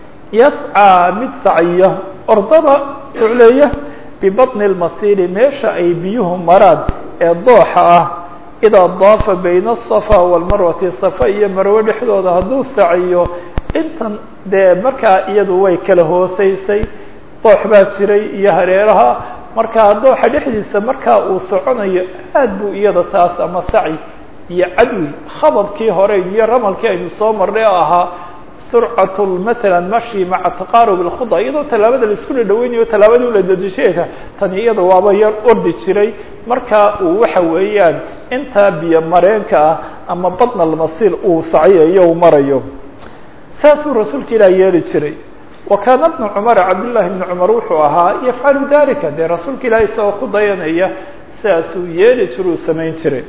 yascىa mid sacya ordaba ucleeya bibaطni اlmasiiri meesha ay biyuhu maraan ee dooxa ah idaa daafa bayna الصafa wاlmarwati safa iyo marwe dhexdooda hadduu saciyo intan dee markaa iyadu way kala hooseysay doox baa jiray iyo hareeraha markaa dooxa dhexdiisa markaa uu soconayo aad buu iyada taas ama saci iyo cadwi khababkii hore iyo ramalkii aynu soo marnay oo ahaa surcat matala mashi maca taqaarub اlkhuda iyadoo tallaabada laisku dhadhaweynayo tallaabadii ula dadisheeka tani iyada waaba yar ordi jiray marka uu waxa weeyaan intaa biyo mareenka ah ama badna almasiil uu sacyayo u marayo saasuu rasuulka ilaah yeeli jiray wa kaana bnu cumara cabdullahi bni cumar wuxuu ahaa yafcalu dalika dee rasuulka ilaah isagoo ku dayanaya sidaasuu yeeli jiruu samayn jiray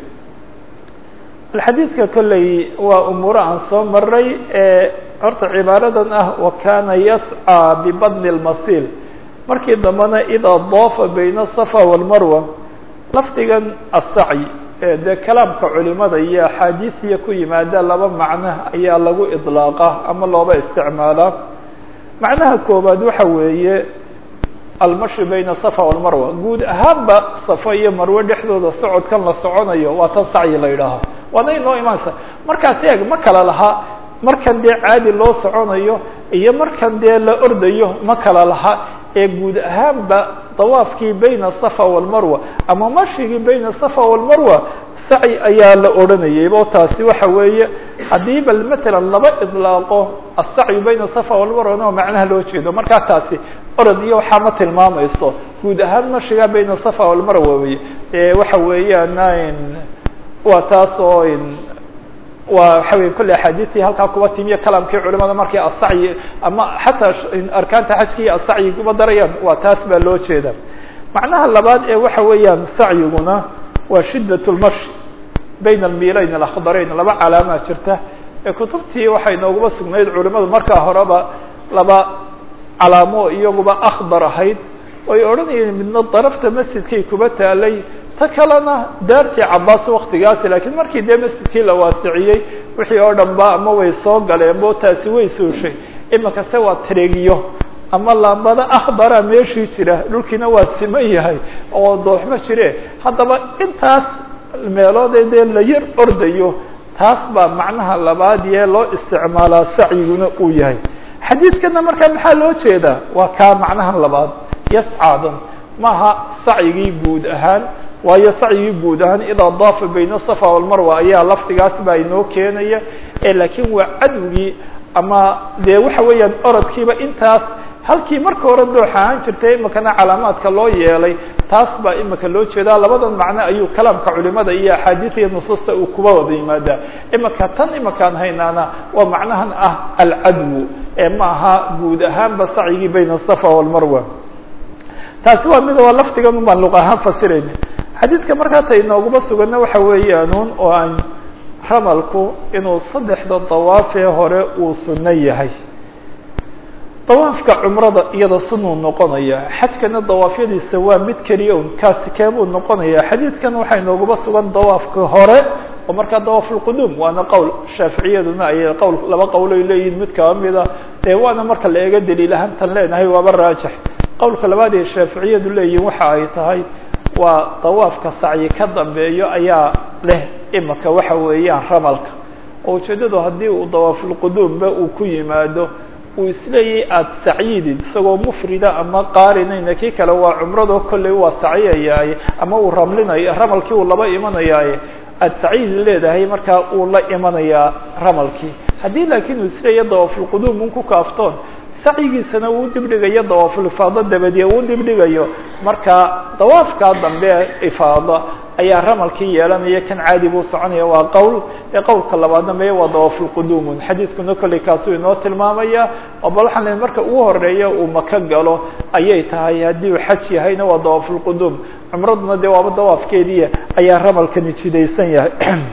xadiidka kolley waa umuuro aan soo maray ee horta cibaaradan ah wa kana yascىa bibadni اlmasiil markii dambena idaa daafa bayna aلصafa wاlmarwa lafdigan asacyi dee kalaamka culimada iyo axaadiisiya ku yimaada laba macno ayaa lagu iطlaaqa ama looba isticmaalaa macnaha koobaad waxa weeye almashi bayna safa walmarwa guud ahaanba safa iyo marwe dhexdooda socodkan la soconayo waa tan sacyi la yidhaaha waana inoo imaanaysa markaas eeg ma kala laha markan dee caadi loo soconayo iyo markan dee la ordayo ma kala laha ee guud ahaanba dawaafkii bayna safa walmarwa ama mashigii bayna safa walmarwa sacyi ayaa la odhanayay o taasi waxa weeye haddii bal matalan laba idlaaqo asacyu bayna safa walmarwana macnaha loo jeedo markaa taasi orod iyo waxaa ma tilmaamayso guud ahaan mashiga bayna safa walmarwa wey waxa weeyaan waa taas oo waa waxa wey kolle axaadiistii halkaa kuba timiyo kalaamkii culimada markay asacyi ama xataa arkaanta xajka iyo asacyi kuba darayaan waa taas baa loo jeeda macnaha labaad ee waxa weeyaan sacyiguna waa shidat lmashi bayna almilayn alakhdarayn laba calaamaa jirta ee kutubtii waxay nooguba sugnayd culimadu markaa horeba laba calaamo iyaguba akhdar ahayd oy odhanayeen midna darafta masjidkay kuba taalay ta kalena daartii cabaas waktigaasi lakiin markii dee masjidkii la waasiciyey wixii oo dhan ba ama way soo galeen bo taasi way sooshay imikase waa tareegiyo ama laambada akhdara meeshii jira dhulkiina waa siman yahay oo dooxma jire haddaba intaas meeloode dee la yar ordayo taas baa macnaha labaad yee loo isticmaalaa sacyiguna uu yahay xadiidkana markaa maxaa loo jeedaa waa kaa macnahan labaad yascaadan maaha sacyigii guud ahaan waayo sacyigii guud ahaan idaa daafa bayna safa walmarwa ayaa lafdigaas baa inoo keenaya laakiin waa cadwigii ama dee waxa weeyaan orodkiiba intaas halkii marka hore doox ahaan jirtay imikana calaamaadka loo yeelay taas baa imika loo jeedaa labadan macno ayuu kalaamka culimada iyo axaadiis iyo nusuusta uu kuba wada yimaadaa imika tan imikaan haynaana waa macnahan ah alcadwu ee ma aha guud ahaanba sacyigii bayna asafa walmarwa taasi waa mid waa lafdigan un baan luq ahaan fasirayna xadiidka markaa ta inooguma sugana waxa weeyaanuun oo aan ramalku inuu saddexda dawaafee hore uu sunno yahay dawaafka cumrada iyada sunuu noqonaya xajkana dawaafyadiisa waa mid keliya un kaasi keebuu noqonaya xadiidkan waxaa inooguma sugan dawaafka hore oo markaa dawaaf lquduum waana qowl shaaficiyaduna ay qowl laba qowloy leeyihin mid kaba mida dee waana marka la eego daliil ahaantan leenahay waaba raajix qowlka labaad ee shaaficiyadu leeyihin waxa ay tahay waa dawaafka sacyi ka dambeeyo ayaa leh imika waxa weeyaan ramalka oo ujeeddadu haddii uu dawaafulquduumba uu ku yimaado uu isleeyahy aada sacyidid isagoo mufrida ama qaarinayna kii kale waa cumrado kolley waa sacyayaaye ama uu ramlinayo ramalkii uu laba imanayaaye aada sacyidi leedahay markaa uu la imanayaa ramalkii haddii laakiin uu isleeyahy dawaafulquduum un ku kaaftoon sacyigiisana uu dibdhigayo dawaaful ifaado dabadiye uu dibdhigayo marka dawaafkaa dambe ifaado ayaa ramalkii yeelanaya kan caadi buu soconaya waa qowl ee qowlka labaadna meye waa dawaafulquduumun xadiidkuna kolley kaasuu inoo tilmaamaya oo bal waxaan leey marka ugu horeeya uu maka galo ayay tahay haddii uu xaj yahayna waa dawaafulquduum cumraduna dee waaba dawaafkeedii ayaa ramalkani jidaysan yahay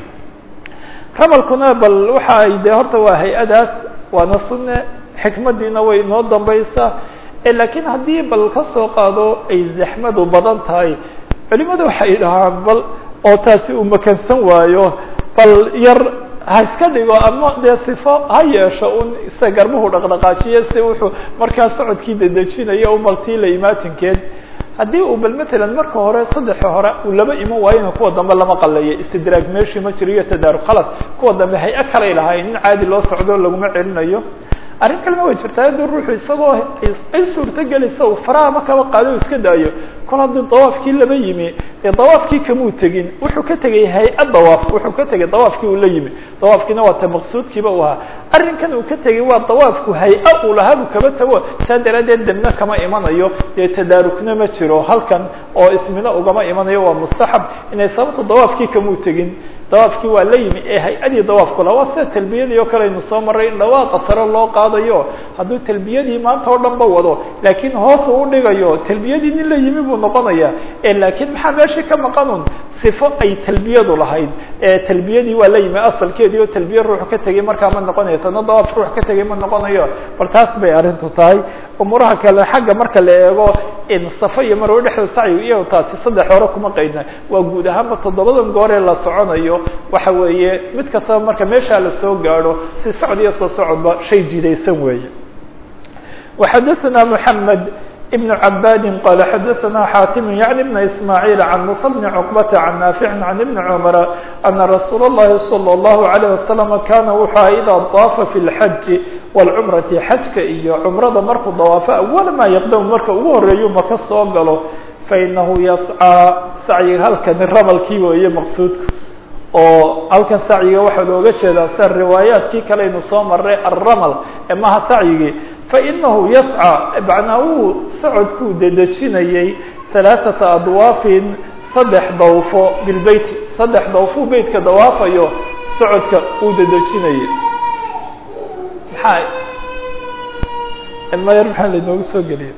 ramalkuna bal waxa ay dee horta waa hay-adaas waana sunne xikmadiina way inoo dambaysaa laakiin haddii bal ka soo qaado ay zaxmadu badan tahay culimadu waxay dhahaan bal oo taasi uu makansan waayo bal yar ha iska dhigo ama dee sifo ha yeesho un isa garbuhu dhaqdhaqaajiyo si wuxuu markaa socodkii dedejinayo un baltii la imaatinkeed haddii uu bal matalan marka hore saddexa hore uu laba iman waayona kuwa dambe lama qalayo istidraag meeshii ma jiro iyo tadaarug khalas kuwa dambe hay-a kalay lahayn in caadi loo socdo laguma celinayo arrin kalena way jirtaa haddii ruuxu isagoo ay suurto gelaysa uu faraha ma kaba qaado iska daayo kol haddii dawaafkii laba yimi ee dawaafkii kamuu tegin wuxuu ka tegay hay-a dawaaf wuxuu ka tegay dawaafkii uu la yimi dawaafkiina waa ta maqsuudkiiba u ahaa arrinkan uu ka tegay waa dawaafku hay-a uu lahaa buu kaba tago saa daraaddeed debna kama imanayo dee tadaarugna ma jiro halkan oo ismina ugama imanayo waa mustaxab inay sababto dawaafkii kamuu tegin dawaafkii waa la yimi ee hay-adii dawaafku laha waa sida talbiyadii oo kale aynu soo maray in dhawaaqa sare loo qaadayo hadduu talbiyadii maanta oo dhan ba wado laakiin hoos uu udhigayo talbiyadii nin la yimi buu noqonaya laakiin maxaa meeshii ka maqanun sifo ay talbiyadu lahayd talbiyadii waa la yimi asalkeedii oo talbiye ruux ka tegay markaa ma noqonayo tana dawaaf ruux ka tegay ma noqonayo bal taas bay arrintu tahay umuuraha kale xagga marka la eego safa iyo marwe dhexda sacyiga iyo taasi saddex hore kuma qaydna waa guud ahaanba toddobadan gooree la soconayo waxa weeye mid kastaba marka meeshaa lasoo gaadho si socod iyo soo socodba shay jidaysan weeye وxadثna محamed بن عباd qال xdثna xاtم يعني بن إسماعيل عن مصى بن عقبة عن نافع عن بن عمر أن رsuuل اللhi صلى الله عليه وسلم kاna wuxuu إdا طاafa في الحج والcمرaةi xajka iyo cمrada markuu dawاafo أول ma يqdم marka ugu horeeyu maka soo galo faإnahu yascىa sacyiga halkani rabalkii weeye maqsuudku oo halkan sacyiga waxaa looga jeedaa sida riwaayaadkii kale aynu soo maray alramal ee maha sacyigii fainahu yascى macnaa uu socodkuu dedejinayay ثalaaثaةa adwaafin saddex dawfo bilbeyti saddex dawfuu beytka dawaafayo socodka uu dedejinayay maxaa mayar maxaa lainoogu soo geliya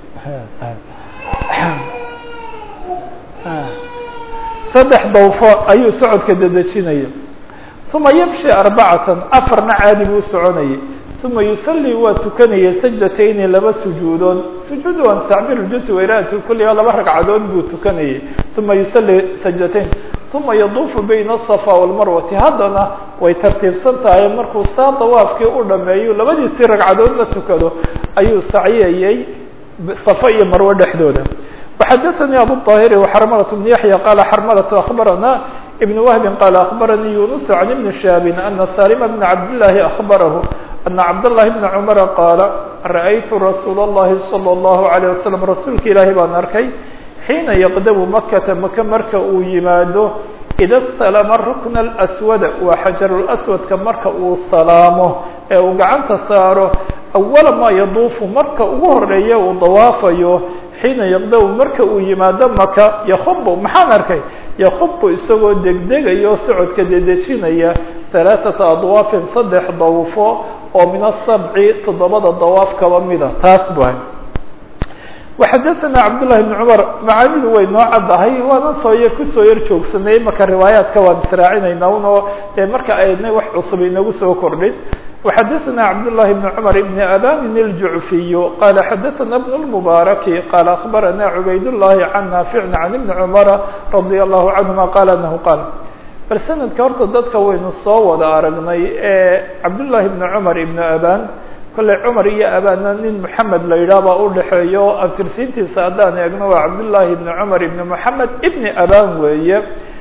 saddex dawfo ayuu socodka dedejinaya uma yamshi arbacatan afarna caadi buu soconayay uma yusalii waa tukanayay sajdatayni laba sujuudood sujuud waan tacbiir jusi wayraatu kulliga laba ragcadood buu tukanayay uma yusalii sajdatayn uma yaduufu bayna asafa walmarwati haddana way tartiibsan tahay markuu saa dawaafkii u dhameeyo labadiisii ragcadood la tukado ayuu sacyayay safa iyo marwo dhexdooda وxdثnي أbو الطاهر وxرملة بن يحيى قال xرملة أخبرنا بن وهب قال أخبرني يونس عن بن شهاب أن سالم بن عبد الله أخبره أن عبد الله بن عمر قال رأيت رsuuل اللhi صلى الله عليه وسلم رasuulka ilaahi baan arkay حيiنa يqdم مkةa maka marka uu yimaado إda اsتلم الركن الأسود waa xaجر الأسودka marka uu salaamo ee uu gacanta saaro أول ma يduufu marka ugu horeeya uu dawaafayo xiina yaqdaw marka uu yimaado maka yakubu maxaan arkay yakubu isagoo degdegayo socodka dedejinaya halaaثata adwaafin saddex dawfo oo min asabci toddobada dawaaf kaba mida taas bahay waxadaثana cabdullahi bn cumar macaanidu way noo caddahay waanan soo yar kusoo yar joogsanay marka riwaayaadka waan israacinayna unoo dee marka aynay wax cusub inagu soo kordhin وxdثna cبداللh بن cمر بن أbاn الجعفي qال xdثna بن المبارك qال أخبرna عbayd اللhi عن نافع عن بن cمر رضي الله عنهma qال أنه qال bal سندka horta dadka waynu soo wada aragnay ee cabdاللahi بن cمر بن أbاn kolley cmar iyo abاna nin محamed la yidhah baa udhexeeyo abtirsiintiisa haddaan eegno waa cabdاللahi بن cمر بن محamed بن أbاn weeye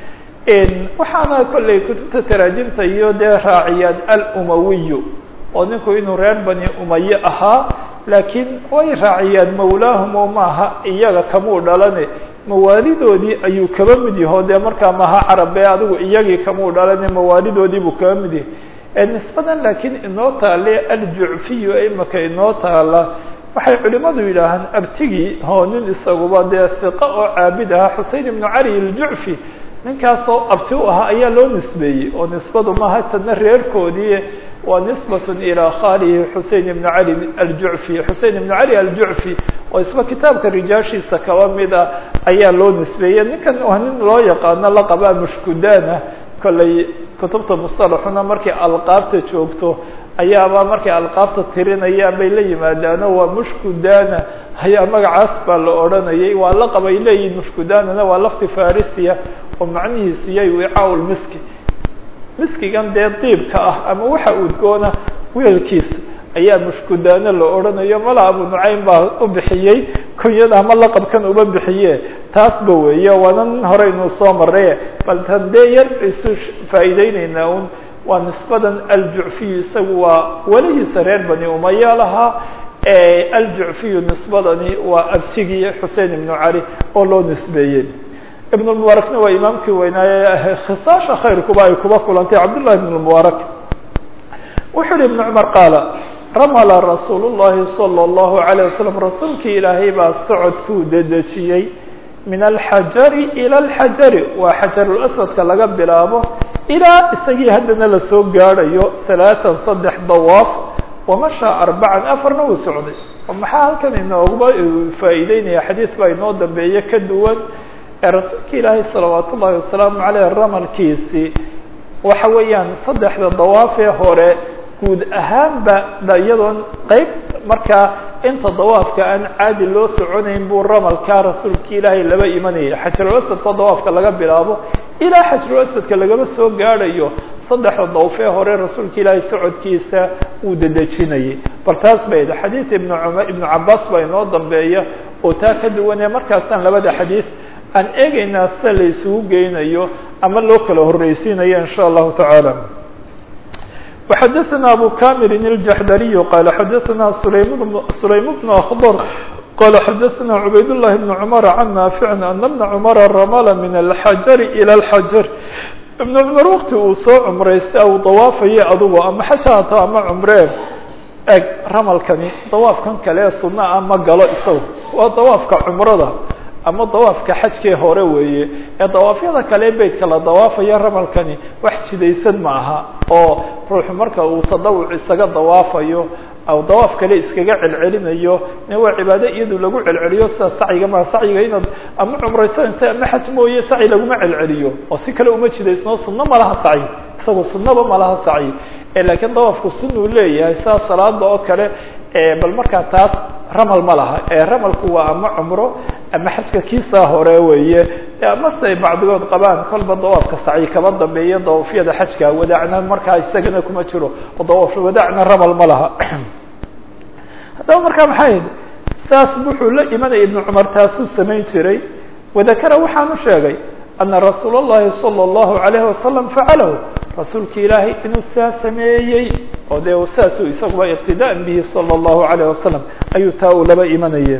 waxaana kolley kutubta taraajimta iyo dee raaciyaad alumawiyu oo ninku inuu reer bani umaye ahaa laakiin way raaciyaan mawlaahum oo maaha iyaga kamuu dhalane mawaalidoodii ayuu kaba mid yaho dee markaa maha carabe adigu iyagii kamuu dhalane mawaalidoodii buu kaba mid yahay nisbadan laakiin inoo taale aljucfiyu imaka inoo taala waxay culimadu yidhaahaan abtigii oo nin isaguba dee hiqa oo caabid ahaa xusein ibnu cali aljucfi ninkaasoo abti u ahaa ayaa loo nisbeeyey oo nisbadu maaha tadna reerkoodii waa nisbatun ilaa khalihi xusein ibnu cali aljucfi xusein ibnu cali aljucfi oo isba kitaabka rijaashiisa kaba mid a ayaa loo nisbeeyey ninkan waa nin loo yaqaano laqabaa mushkudaana kollay kutubta musalaxuna markay alqaabta joogto ayaaba markay alqaabta tirinayaan bay la yimaadaano waa mushkudana ayaa magacaas baa la odhanayay waa laqab ay leeyihin mushkudanana waa lafti farisiya oo macnihiisu yay wicaa miski miskigan dee diibka ah ama waxa udgoona weelkiisa ayaa mushkudaano la odhanayo mala abu nucaym baa u bixiyey kunyada ama laqabkan uba bixiye taasba weeye waana nin hore inuu soo maraye bal tan dee yar isu faa'iideyneynaa un waa nisbadan aljucfiyu isagu waa welihiisa reer bani umaya lahaa aljucfiyu nisbadani waa abtigii xusein ibnu cali oo loo nisbeeyey ibn lmubaarakna waa imaamkii weynaaye khisaasha khayrkuba ay kuba kulantay cabdullahi ibn lmubaarak wuxuu uhi ibn cumar qaala ramala rasuul llahi salى اllahu alayه wasalam rasuulkii ilaahay baa socodkuu dedejiyey min alxajari ilى alxajari waa xajarulaswadka laga bilaabo ilaa isagii haddana lasoo gaadhayo salaatan saddex dawaaf wamashaa arbacan afarna uu socday oo maxaa halkan inooguba faa'iideynaya xadiid baa inoo dambeeye ka duwan ee rasuulka ilaahay salawaat ullahi wasalaamu caleyh ramalkiisii waxa weeyaan saddexda dawaafee hore guud ahaanba iyadoon qeyb markaa inta dawaafka aan caadi loo soconayn buu ramalkaa rasuulka ilaahay laba imanayay xajarulaswadka dawaafka laga bilaabo ilaa xajarulaswadka lagama soo gaadhayo saddexda dawfee hore rasuulka ilaahay socodkiisa uu dedejinayay bal taas bay xadiid ibn cumar ibnu cabaas baa inoo dambeeya oo taa ka duwanee markaasaan labada xadiid aan eegaynaa sida la isugu geynayo ama loo kala horreysiinayo in sha allahu tacaala وxadثna abu kamirin الjaxdariy qala xadaثna sulaym bn akhdr qala xadaثna cubayd الlahi bn cmr can naafic ana bna cmra ramla min alxajar ilى اlxajar ibn cumar wakti uu soo cumraystay u dawaafayo adugu ama xaj haato ama cumree eg ramalkani dawaafkan kale ee suna a ma galo isagu waa dawaafka cumrada ama dawaafka xajkee hore weeye ee dawaafyada kale beytka la dawaafayo ramalkani wax jidaysan ma aha oo ruuxu marka uu tadawuc isaga dawaafayo aw dawaaf kale iskaga celcelinayo ne waa cibaado iyadu lagu celceliyo sida sacyiga ma sacyiga inaad ama cumraysanaysa ama xaj mooye sacyi laguma celceliyo oo si kale uma jidaysno sunno ma laha sacyi isagu sunnaba ma laha sacyi laakiin dawaafku sunuu leeyahay sidaa salaada oo kale bal markaa taas ramal ma laha ramalku waa ama cumro ama xajka kiisaa hore weeye amase ay bacdigood qabaan kolba dawaafka sacyi kaba dambeeya dawaafyada xajka wadaacna markaa isagana kuma jiro oo dawaaf wadaacna ramal ma laha haddaba markaa maxay saas wuxuu la imanaya ibnu cumar taasuu samayn jiray wadakara waxaanu sheegay ana rasuul اllahi salى اllahu alayhi wasalam facalahu rasuulka ilaahay inuu saa sameeyey oo dee saasuu isaguba iqtidaan bihi salى اllahu alayh wasalam ayuu taa uu laba imanaya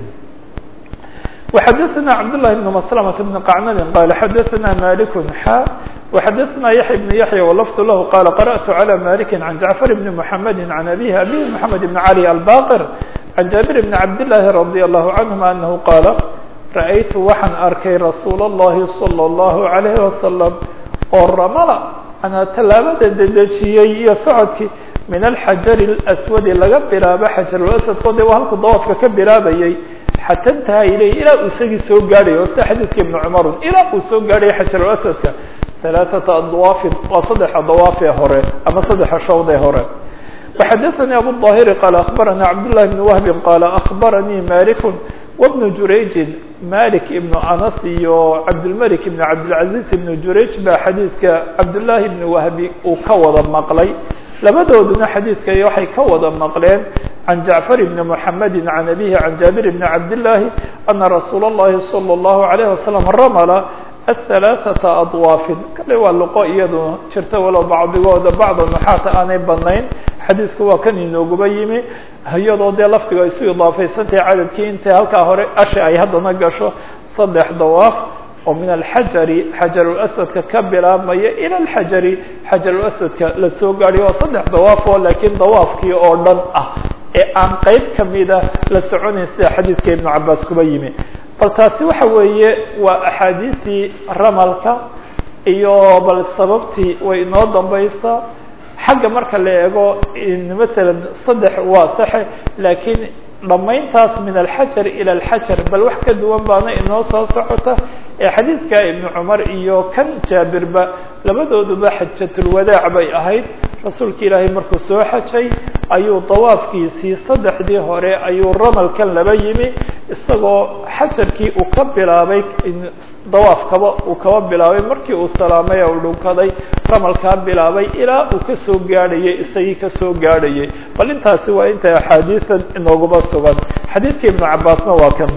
وxadثna cبdاللahi بن مسلمة بن قعنب qال xadثna مالك xا وxadثna يحيى بن يحيى ولفظ لh qال قرأت على مالك عن جعفر بن محمد عن أبيه أبيه محمد بن علي الباقر عن جابر بن عبد الله رضي الله عنهma أنه qاaل رأيت waxaan arkay رasuul الlahi صلى الله عليه وسلم oo ramla anaa tallaabada dedejiyey iyo socodkii min الxaجر الأسwد laga bilaabo xaجaruلأسwdko de waa halku dawaafka ka bilaabayay xata intaha ilayh ilaa uu isagii soo gaadhay oo sida xadiidka ibnu cumarun ilaa uu soo gaadhay xajarulaswadka halaaثata adwaafin waa saddexa dawaaf ee hore ama saddexa shawd ee hore waxadaثanii abu ظaahiri qaala akbaranii cabdالlahi bn wahbin qaala akbaranii maliku wabnu jurayjin malik ibnu anas iyo cabdilmalik ibn cabdilcaziz ibnu jurayj baa xadiidka cabdالlahi ibni wahbi uu ka wada maqlay labadooduna xadiidka waxay ka wada maqleen can jacfar bni mحamedi can abihi can jaabir bni cabdالlahi ana rasuul الlahi salى الlahu عalayه wasalam ramla aلhalaaثaةa adwaafin kale waa luqo iyadu jirta walow bacdigooda bacda nuxaata aanay badnayn xadiidku waa kan inooguba yimi iyadoo dee lafdiga isu idaafaysantahay cadadkii intay halkaa hore ashi ay haddana gasho saddex dawaaf oo min alxajari xajarulaswadka ka bilaabmaya ila alxajari xajarulaswadka la soo gaadhiyo oo saddex dawaaf oo laakiin dawaafkii oo dhan ah ee aan qeyb kamida la soconayn sida xadiidka ibnu cabaas kuba yimi bal taasi waxa weeye waa axaadiistii ramalka iyo bal sababtii way inoo dambaysaa xagga marka la eego masalan saddex waa saxe laakiin dhamayntaas min alxajar ilى alxajar bal wax ka duwan baana inoo soo socota ee xadiidka ibnu cumar iyo kan jaabirba labadooduba xajatulwadaac bay ahayd rasuulka ilaahay markuu soo xajay ayuu dawaafkiisii saddexdii hore ayuu ramalkan laba yimi isagoo xajarkii uu ka bilaabay dawaafkaba uu kaba bilaabay markii uu salaamay u dhunkaday ramalkaa bilaabay ilaa uu kasoo gaadhayay isagii kasoo gaadhayay bal intaasi waa intay axaadiisan inooguma sugan xadiidka ibnu cabaasna waa kan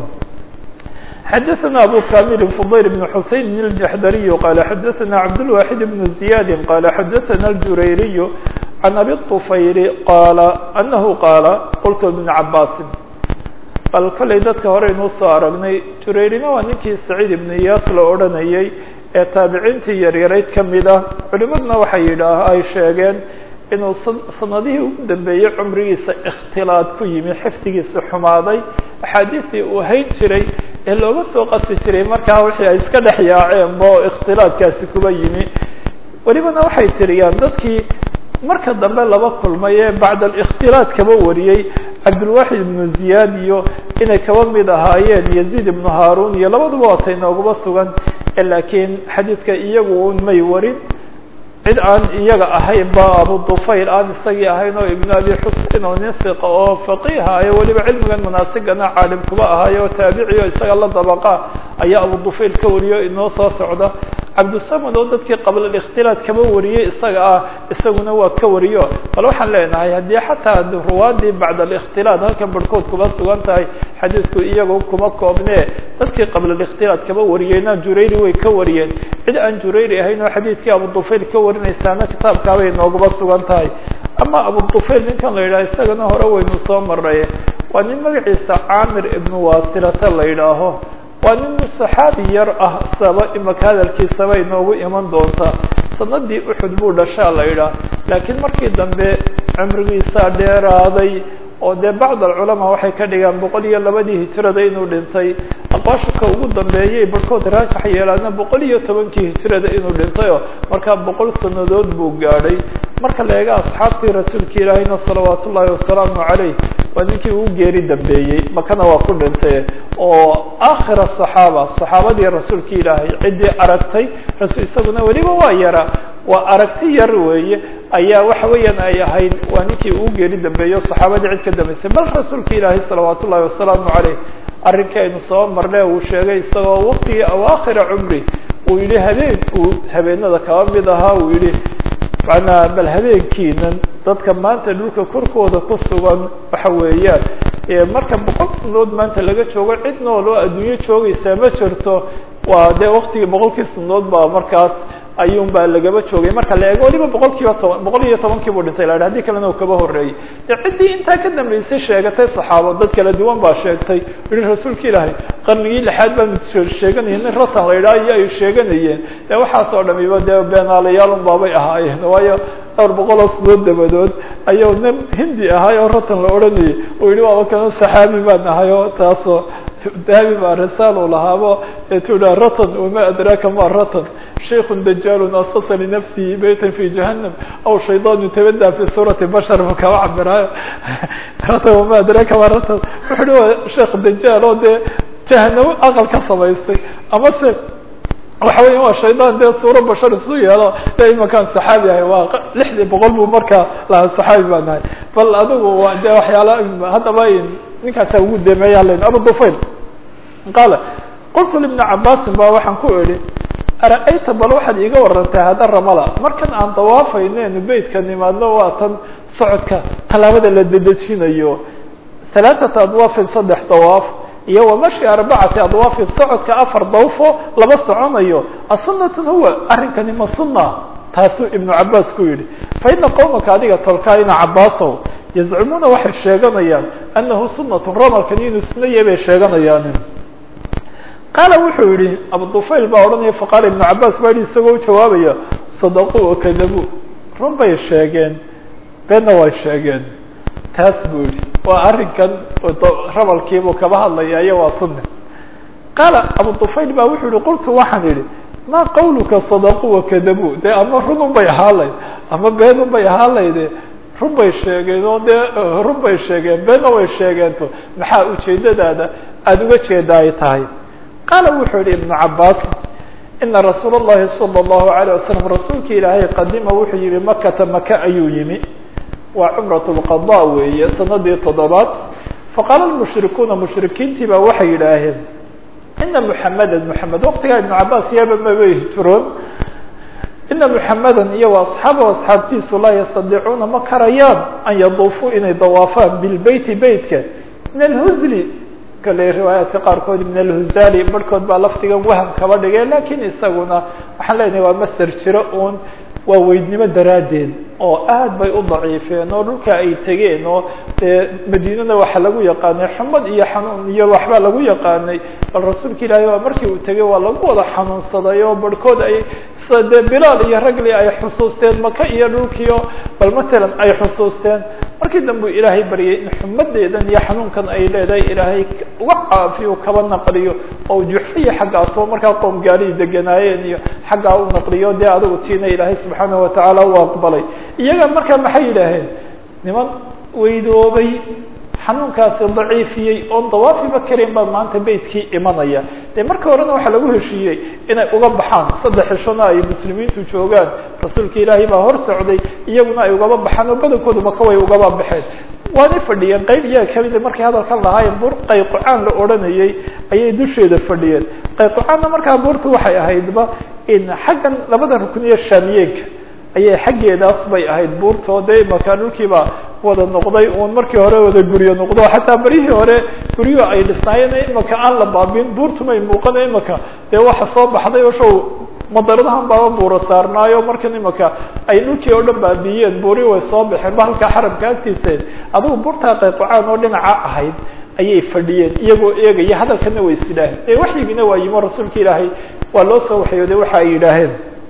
xadaثna abu kamil fضayl بن xuseyn الjaxdariy qala xadaثna cabdالwaxid بن زiyad qala xadaثna اljurayriy can abi الطufayl qala anahu qaala qultu ibn cabaasin bal kollay dadka hore inuu soo aragnay jurayrina waa ninkii saciid ibn iyaas la odhanayay ee taabiciintii yaryarayd kamid ah culimaduna waxay yidhaah ay sheegeen inuu sanadihii ugu dambeeyey cumrigiisa ikhtilaad ku yimi xifdigiisa xumaaday axaadiistii uu hayn jiray ee looga soo qasi jiray markaa wixii ay iska dhex yaaceenba oo ikhtilaadkaasi kuba yimi welibana waxay tiriyaan dadkii marka dambe laba kulmay ee bacda alikhtilaad kaba wariyey cabdulwaxid ibnu ziyaad iyo inay kaba mid ahaayeen yaziid ibnu haarun iyo labaduba waata inoogaba sugan laakiin xadiidka iyagu un may warin cid aan iyaga ahayn ba abu dufayl aan isagii ahayn oo ibnu abi xusein oo nin fiqa oo faqiiha ayo weliba cilmigan munaasigana caalim kuba ahaay oo taabici o isaga la dabaqa ayaa abu dufayl ka wariyo inoo soo socda cabdusamad oo dadkii qabla ااkhtilaad kaba wariyey isaga ah isaguna waa ka wariyo bal waxaan leenahay haddii xataa ruwaadii bacd ااkhtilaad halkan barhkood kuma sugan tahay xadiidku iyago kuma koobne dadkii qabla ااkhtilaad kaba wariyeyna jurayri way ka wariyeen cid aan jurayri ahayn oo xadiidkii abudufayl ka warinaysaana kitaabkaabay noogaba sugan tahay ama abudufayl ninkan la yidhaha isagana hore waynu soo maray waa nin magaciisa caamir ibnu wasilata la yidhaaho waa nin saxaabi yar ah saba imaka hadalkiisaba inoogu iman doonta sanadii uxud buu dhashaa la yidhaah laakiin markii dambe cumrigiisaa dheeraaday oo dee bacd alculamaa waxay ka dhigaan boqol iyo labadii hijrada inuu dhintay aqwaashuka ugu dambeeyay barhkood raajax yeelaana boqol iyo tobankii hijrada inuu dhintayoo markaa boqol sanadood buu gaadhay marka la eega asxaabtii rasuulka ilaahayna salawaat ullaahi wasalaamu caleyh waa ninkii ugu geeri dambeeyey makana waa ku dhintay oo aakhir asaxaaba saxaabadii rasuulka ilaahay ciddii aragtay rasul isaguna weliba waa yara waa aragti yar weeye ayaa waxa weeyaan ay ahayd waa ninkii ugu geeri dambeeyo saxaabadii cid ka dambeysay bal rasuulka ilaahay salawaat ullahi wasalaamu caleyh arrinkii aynu soo marne uu sheegay isagoo waqtigii awaakhira cumri uu yihi habeen uu habeenada kaba mid ahaa uu yihi macnaa bal habeenkiinan dadka maanta dhulka korkooda ku sugan waxa weeyaan marka boqol sanadood maanta laga joogo cid nool oo adduunyo joogaysaa ma jirto waa dee waktigii boqolkii sanadood baa markaas ayuun baa lagaba joogay marka la eego waliba boqol kiiba toban boqol iyo tobankii buu dhintay la hadii kalena uu kaba horreeyey de ciddii intaa ka dambeysay sheegatay saxaabo dad kala duwan baa sheegtay yihi rasuulka ilaahay qarnigii lixaad baanu sheeganayeen nin ratan la yidhaha iyo ay sheeganayeen de waxaas oo dhamiba dee beenaalayaalun baabay ahaayeen waayo dhowr boqol oo sanadood dabadood ayuu nin hindi ahay oo ratan la odhanayay uu yihi waaba kana saxaabi baan ahay oo taasoo dahabi baa risaal uu lahaabo etuha ratan wama adraaka ma ratan شhayk dajal asasa linafsihi bayta fi jahanam aw shayطan tabada fi suurati bashar bu kaba cabiraayo ratan wama adraaka ma ratan wuxu hi waa sheekh dajaal oo dee jahanamo aqal ka samaystay ama se waxa weya waa shaydan dee suuro bashar isu yeelo de imakaan saxaabi ahay waa lixdii boqol buu markaa lahaa saxaabi baan ahay bal adigu waa de waxyaala haddaba ninkaasa ugu demeeya len abu dufayl qaala qultu libni cabaasin ba waxaan ku idhi ara-ayta bal waxaad iiga warantay hadda ramada markan aan dawaafayneenu beytka nimaadno waa tan socodka tallaabada la dedejinayo halaaثata adwaafin saddex dawaaf iyo wamashi arbacati adwaafin socodka afar dawfo laba soconayo asunatun huwa arrinkani ma suna taasuu ibnu cabaas ku yidhi faina qowmaka adiga tolkaa ina cabaasow yazcumuuna waxay sheeganayaan anahu sunatu ramalkani inuu suna yahay bay sheeganayaan qaala wuxuu yihi abudufayl baa odhanaya faqaala ibnu cabaas baa yihi isagoo ujawaabaya sadaquu wakadabu run bay sheegeen beenna way sheegeen taas buu yihi waa arrinkan rabalkiibuu kaba hadlaya iyo waa sunni qaala abudufayl baa wuxuu yihi qultu waxaan idhi ma qawluka sadaquu wakadabu dee ama runun bay ahaalayd ama beenun bay ahaalayde run bay sheegeen oo dee run bay sheegeen beenna way sheegeento maxaa ujeedadaada aada uga jeeda ay tahay qaala wuxuu yihi ibnu cabaas ina rasuul اllahi salى اllahu alayه wasalam rasuulka ilaahay qadima wuxuu yihi makata maka ayuu yimi waa cumrat lqada weeye sanadii toddobaad faqaala lmushrikuuna mushrikiintii baa waxay yidhaaheen ina muxameda muxamed waktigaa ibnu cabaas yaba mabay hijroon ina muxameda iyo wa asxaaba asxaabtiisu laa yastadiicuuna ma karayaan an yaduufuu inay dawaafaan bilbeyti beytka min alhuzli kale riwaayaadka qaarkood min alhuzali barhkood baa laftigan waham kaba dhigay lakin isaguna waxaan leenahay waa maser jiro uun waa weydnimo daraaddeed oo aad bay u daciifeen oo dhulka ay tegeen oo dee madiinada waxa lagu yaqaanay xumad iyo xanuun iyo waxbaa lagu yaqaanay bal rasuulka ilaahay waa markii uu tegay waa lagu wada xanuunsaday oo barhkood ay dee bilaal iyo ragli ay xusuusteen maka iyo dhulkiio bal matalan ay xusuusteen markii dambe ilaahay baryay in xumadeedan iyo xanuunkan ay leedahay ilaahay uga caafiyo kaba naqliyo oo juxfiya xaggaasoo markaa qoom gaalihi deganaayeen iyo xaggaa u naqliyo dee adigu tiina ilaahay subxaanahu watacaala u aqbalay iyaga markaa maxay yidhaaheen niman weydoobay xanuunkaasi daciifiyey oon dawaafiba karin baa maanta beytkii imanaya dee marka horena waxaa lagu heshiiyey inay uga baxaan saddex xishona ay muslimiintu joogaan rasuulka ilaahay baa hor socday iyaguna ay ugaba baxaan oo badankoodu maka way ugaba baxeen waanay fadhiyeen qayb iyaga kamida markay hadalkan lahaayeen buur qayqucaan la odhanayay ayay dusheeda fadhiyeen qayqucaanna markaa buurtu waxay ahaydba in xaggan labada rukniye shaamiyeenka ayay xaggeedaas bay ahayd buurtoo dee imakaa dhulkiiba wada noqday uun markii hore wada guryo noqdo xataa beryihii hore guryo ay dhisnaayeen imaka aan la baabin buurtumay muuqana imaka dee waxa soo baxday oo show madaradahan baaba buuro saarnaayo markan imaka ay dhulkii oo dhan baabiyeen buuri way soo baxeen ba halkaa xaramka agtiiseen adugu buurtaa qayqucaan oo dhinaca ahayd ayay fadhiyeen iyagoo eegaya hadalkana way is yidhaaheen ee waxyigiina waa yimo rasuulka ilaahay waa loo soo waxyooday waxa ay yidhaaheen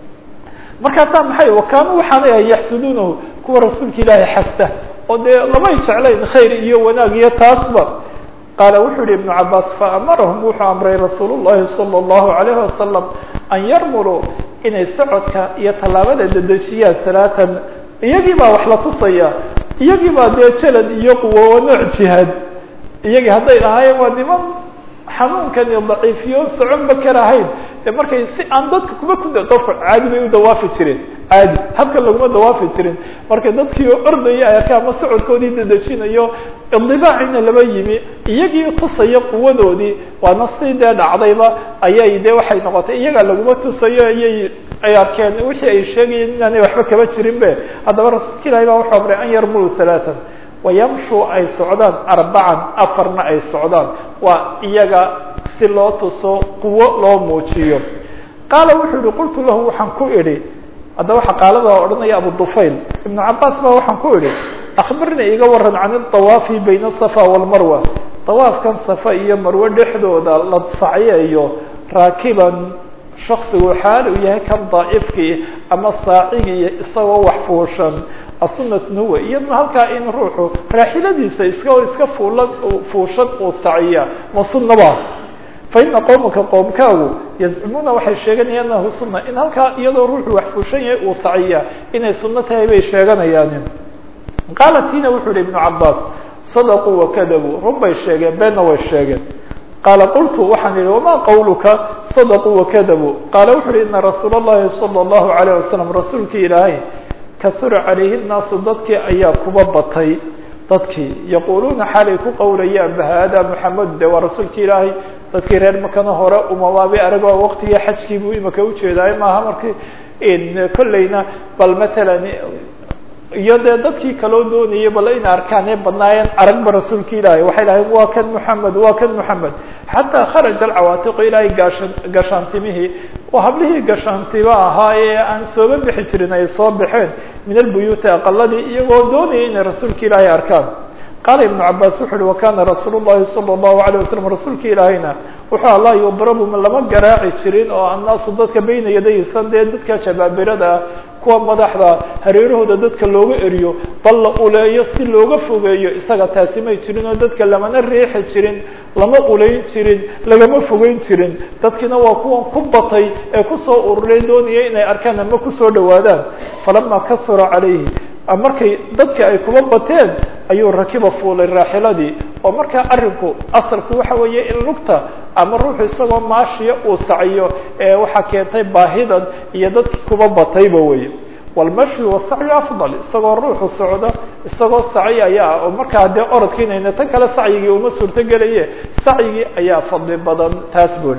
markaasaa maxay wakaanu waxaanay ahay yaxsuduunahu kuwa rasuulka ilaahay xasta oo dee lamay jeclayn khayr iyo wanaag iyo taasba qaala wuxuu yihi ibnu cabaas faamarahum wuxuu amray rasuul llahi salى اllahu alayhi wasalam an yarmuluu inay socodka iyo tallaabada dedejiyaan salaatan iyagii baa wax la tusaya iyagii baa dee jalad iyo quwo oo nooc jihaad iyagii hadday lahaayeen waa niman xanuunkan iyo daciifiyo soconba karahayn de markay si aan dadka kuma ku qofka caadi bay u dawaafi jireen caadi habkan laguma dawaafi jirin markay dadkii oo ordaya ay arkaan ma socodkoodii dedejinayo indibaacina laba yimi iyagii tusaya quwadoodii waana si dee dhacdayba ayay de waxay noqotay iyagaa laguma tusayo ayay ay arkeen wixii ay sheegayeen inaanay waxba kaba jirin be haddaba rasuulka ilahi baa wuxuu amray an yarmulu halaatan wayamshuu ay socdaan arbacan afarna ay socdaan waa iyaga si loo tuso quwo loo muujiyo qaala wuxuu yihi qultu lahu waxaan ku idhi haddaba waxa qaalada odhanaya abu dufayl ibnu cabaas baa waxaan ku idhi akbirna iga waran can idawaafi bayna asafa walmarwa dawaafkan safa iyo marwe dhexdooda la sacyeeyo raakiban shaksigu xaal uu yahay kan daa'ifkii ama saacigii isagoo wax fuushan asunatun huwa iyadna halkaa in ruuxu raaxiladiisa iska iska fuula fuushan uu saciya ma sunaba fa ina qowmaka qoomkaagu yazcumuuna waxay sheeganayaan anahu suna in halkaa iyadoo ruuxu wax fuushan yahay uu saciya inay sunno tahay bay sheeganayaan qaala tina wuxuu yihi ibnu cabaas sadaquu wakadabuu run bay sheegeen beenna way sheegeen qaala qultu waxaan yihi wama qawluka sadaquu wakadabuu qaala wuxu uhi ina rasuula اllahi salى اllahu alayh wasalam rasuulkii ilaahay kasura calayhi nnaasu dadkii ayaa kuba batay dadkii yaquuluuna xaalay ku qowlayaan bahada muxamed de waa rasuulki ilaahay dadkii reer makana hore umabaabay arag waqtigii xajkii buu imaka ujeedaay maaha markii kolleyna bal matalan iyo dee dadkii kaloo doonayay bal in arkaan ee badnaayeen aragba rasuulka ilaahay waxay lahayn waa kan moxamed waa kan moxamed xataa kharaja alcawaatiqu ilaahay gaashan gashaantimihii oo hablihii gashaantiba ahaa ee aan sooba bixi jirin ay soo baxeen min albuyuuti aqaladii iyagoo doonayay inay rasuulka ilaahay arkaan qaala ibnu cabaas wuxu uhi wakana rasuul llahi salى اllahu alيه wasalam rasuulka ilaahayna wuxuu allah yudrabu lama garaaci jirin oo annaasu dadka bayna yadaysan dee dadka jabaabirada ah kuwa madaxda hareerahooda dadka looga eriyo bal la uleeyo si looga fogeeyo isaga taasi may jirin oo dadka lamana riixi jirin lama uleyn jirin lagama fogeyn jirin dadkiina waa kuwan ku batay ee kusoo ururay doonaya inay arkaan ama kusoo dhawaadaan falama kasura calayhi markay dadki ay kuba bateen ayuu rakiba fuulay raaxiladii oo markaa arinku asalku waxa weeye in lugta ama ruuxu isagoo maashiya uu saciyo ee waxaa keentay baahidan iyo dadkii kuba batayba weye walmashyu wasacyu afdal isagoo ruuxu socda isagoo saci ayaa oo markaa dee orodkiinayna tan kale sacyigii uma suurto gelaye sacyigii ayaa fadli badan taas buri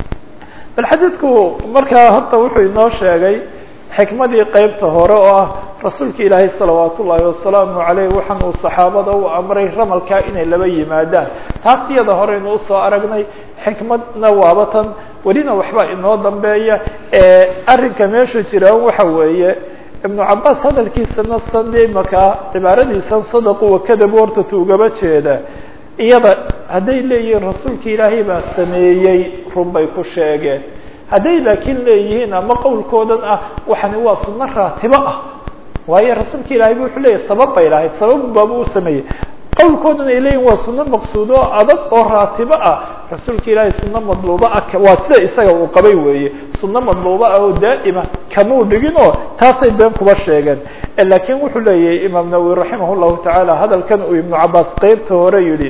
bal xadiidku markaa horta wuxuu inoo sheegay xikmadii qeybta hore oo ah rasuulka ilaahay salawaat ullaahi wasalaamu aleyh waxaan uu saxaabada u amray ramalkaa inay laba yimaadaan taas iyada horeynu usoo aragnay xikmadna waaba tan welina waxba inoo dambeeya arrinka meesha jiraan waxa weeye ibnu cabaas hadalkiisana sande makaa cibaaradiisan sadaqu wakadabu horta tuugaba jeeda iyada hadday leeyihiin rasuulka ilaahay baa sameeyey run bay ku sheegeen hadday laakiin leeyihiin ama qowlkoodan ah waxani waa sunno raatibo ah waayo rasuulka ilahay bu wuxuu leeyahy sabab bay lahayd sabab baaba u sameeyey qowlkoodan ay leeyihin waa sunno maqsuudo oo adag oo raatibo ah rasuulka ilaahay sunno madluuba ah waa sida isaga uu qabay weeye sunno madluuba ah oo daa'ima kamuu dhigin oo taasay been kuba sheegeen laakiin wuxuu leeyahay imaam nawowi raximah llahu tacaala hadalkan uu ibnu cabaas qeybta hore yihi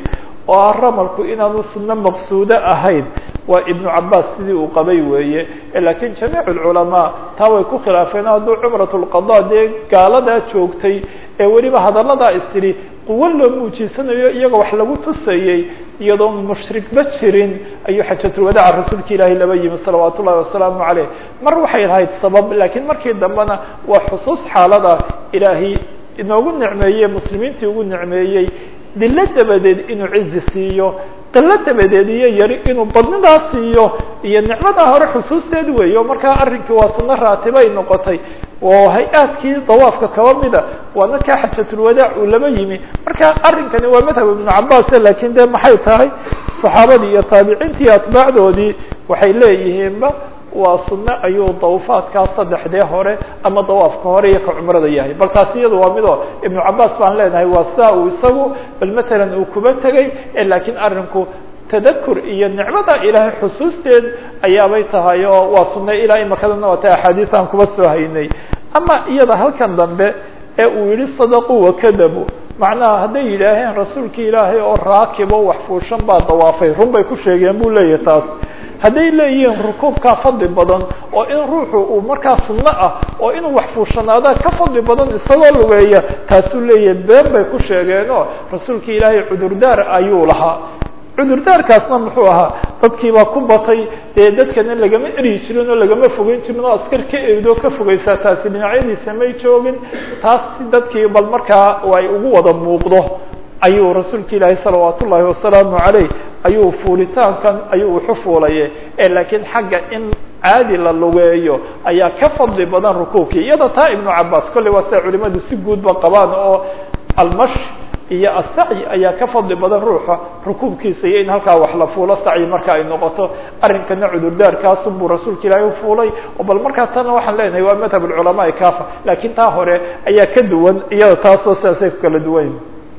oo ah ramalku inaanu sunno maqsuudo ahayn waa ibnu cabaas sidii uu qabay weeye laakiin jamiic lculamaa taa way ku khilaafeen hadduu cumrat lqada dee gaaladaa joogtay ee weliba hadalladaa istiri quwo loo muujiisanayo iyaga wax lagu tusayey iyadoo mushrikba jirin ayuu xajatulwadaaca rasuulka ilaahay laba yimi salawaat ullahi wasalaamu caleyh mar waxay lahayd sabab laakiin markii dambena waa xusuus xaalada ilaahay inoogu nicmeeyey muslimiintii ugu nicmeeyey dilo dabadeed inuu cizi siiyo qilo dabadeed iyo yari inuu badnidaa siiyo iyo nicmadaa hore xusuusteed weey o markaa arrinkii waa sunno raatibay noqotay oo hay-aadkii dawaafka kaba mida waana kaa xajatulwadaac uu laba yimi marka arrinkani waa madhab ibnu cabaas laakiin de maxay tahay saxaabadii iyo taabiciintii iyo atbaacdoodii waxay leeyihiinba waa sunno ayuu dawfaadkaa saddexdee hore ama dawaafka hore iyo ka cumrada yahay bal taasi iyada waa mido ibnu cabaas baan leenahay waa sidaa uu isagu bal matalan uu kuba tegay laakiin arrinku tadakur iyo nicmada ilaahay xusuusteed ayaabay tahay oo waa sunno ilaa imakadana waa ta axaadiis aan kuba soo haynay ama iyada halkan dambe ee uu yihi sadaquu wakadabu macnaha hadday yidhaaheen rasuulki ilaahay oo raakibo wax fuushan baa dawaafay run bay ku sheegeen buu leeyahay taas hadday leeyihiin rukuubkaa fadli badan oo in ruuxu uu markaa sunno ah oo inuu wax fuushanaada ka fadli badan isagoo lugeeya taasuu leeyahay been bay ku sheegeenoo rasuulki ilaahay cudurdaar ayuu lahaa cudurdaarkaasna muxuu ahaa dadkiibaa ku batay dee dadkana lagama eryi jirin oo lagama fogeyn jirin oo askar ka eedoo ka fogeysaa taasi dhinacyadiisa may joogin taas si dadkii bal markaa ay ugu wada muuqdo ayuu rasuulka ilaahay salawaat ullaahi wasalaamu caleyh ayuu fuulitaankan ayuu wuxu fuulaye laakiin xagga in caadi la lugeeyo ayaa ka fadli badan rukuubkii iyada taa ibnu cabaas kolley waa sida culimadu si guudba qabaan oo almash iyo asacyi ayaa ka fadli badan ruuxa rukuubkiisa iyo in halkaa wax la fuulo sacyi marka ay noqoto arrinkana cudurdaarkaasun buu rasuulka ilaahay ufuulay oo bal markaa tana waxaan leenahay waa madhab alculamaai kafa laakiin taa hore ayaa ka duwan iyada taasoo sidaasay ku kala duwan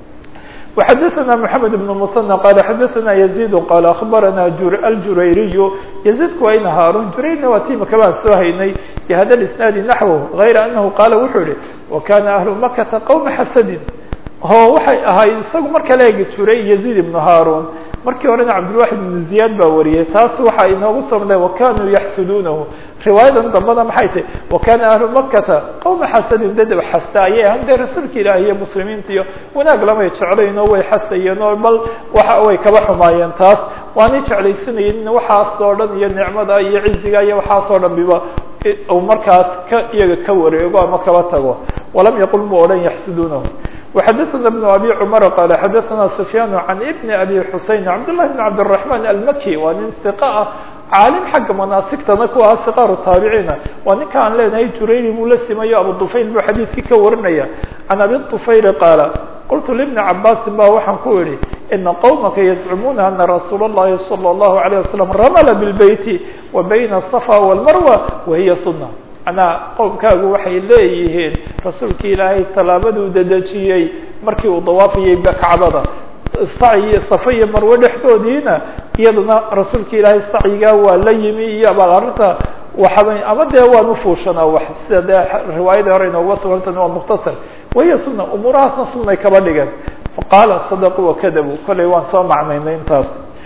وxdثna محamed بن مثنى qال xdثna يزيد qال أخbarana الjurayriy يزيدku waa ina haarun jurayrna waa tima kabaan soo haynay بhada الاسناad نaحوه غayra أنه qaala wuxuu yihi وkana أهل مkةa qومa xasdin o waxay ahayd isagu marka la egi juray يزيد بن haarun markii horena cabdالواحid بن زiyاad baa wariyay taas waxa inoogu somnay وkanuu yaxsudunahu riwaayadan dambada maxay tahy wakana ahlu makata qowma xasadin dad xasta ayay ahan dee rasuulka ilaah iyo muslimiinta iyo wanaag lamay jeclayn oo way xasayeen oo bal waxa way kaba xumaayeen taas waanay jeclaysanayeen waxaas oo dhan iyo nicmada iyo ciziga iyo waxaas oo dhan biba u markaas ka iyaga ka wareego ama kaba tago walam yaqul mu odhan yaxsudunahu وxadثna بن abي cmر qال xadثna سfyاn عan بn abي xusein cabd للh بn cabd الرحمن almki waa nin ثiq ah caalim xagga manaasigtana ku ahaa siqaaru taabiciina waa ninka aan leenahay jurayri buu la simayo abu طufayl buu xadiidkii ka warinaya can abi طufayl qaala qultu لبni cabaasin ba waxaan ku idhi ina qowmaka yazcumuuna ana rasuul الlahi salى الlahu عalيه wasalam ramla bاlbeyti wa bayna الصفا والmarwa wahiya suna manaa qowmkaagu waxay leeyihiin rasuulka ilaahay tallaabaduu dedejiyey markii uu dawaafayay kacbada sacyi safa iyo marwe dhexdoodiina iyadana rasuulka ilaahay sacyigaa waa la yimi iyo bal arrinta waxaba ama dee waan ufuushanaa wax sida dee riwaayadii hore inooga sugantan waa mukhtasar wahiya suna umuurahaasna sunay kaba dhigeen faqaala sadaquu wakadabu kollay waan soo macnaynay intaas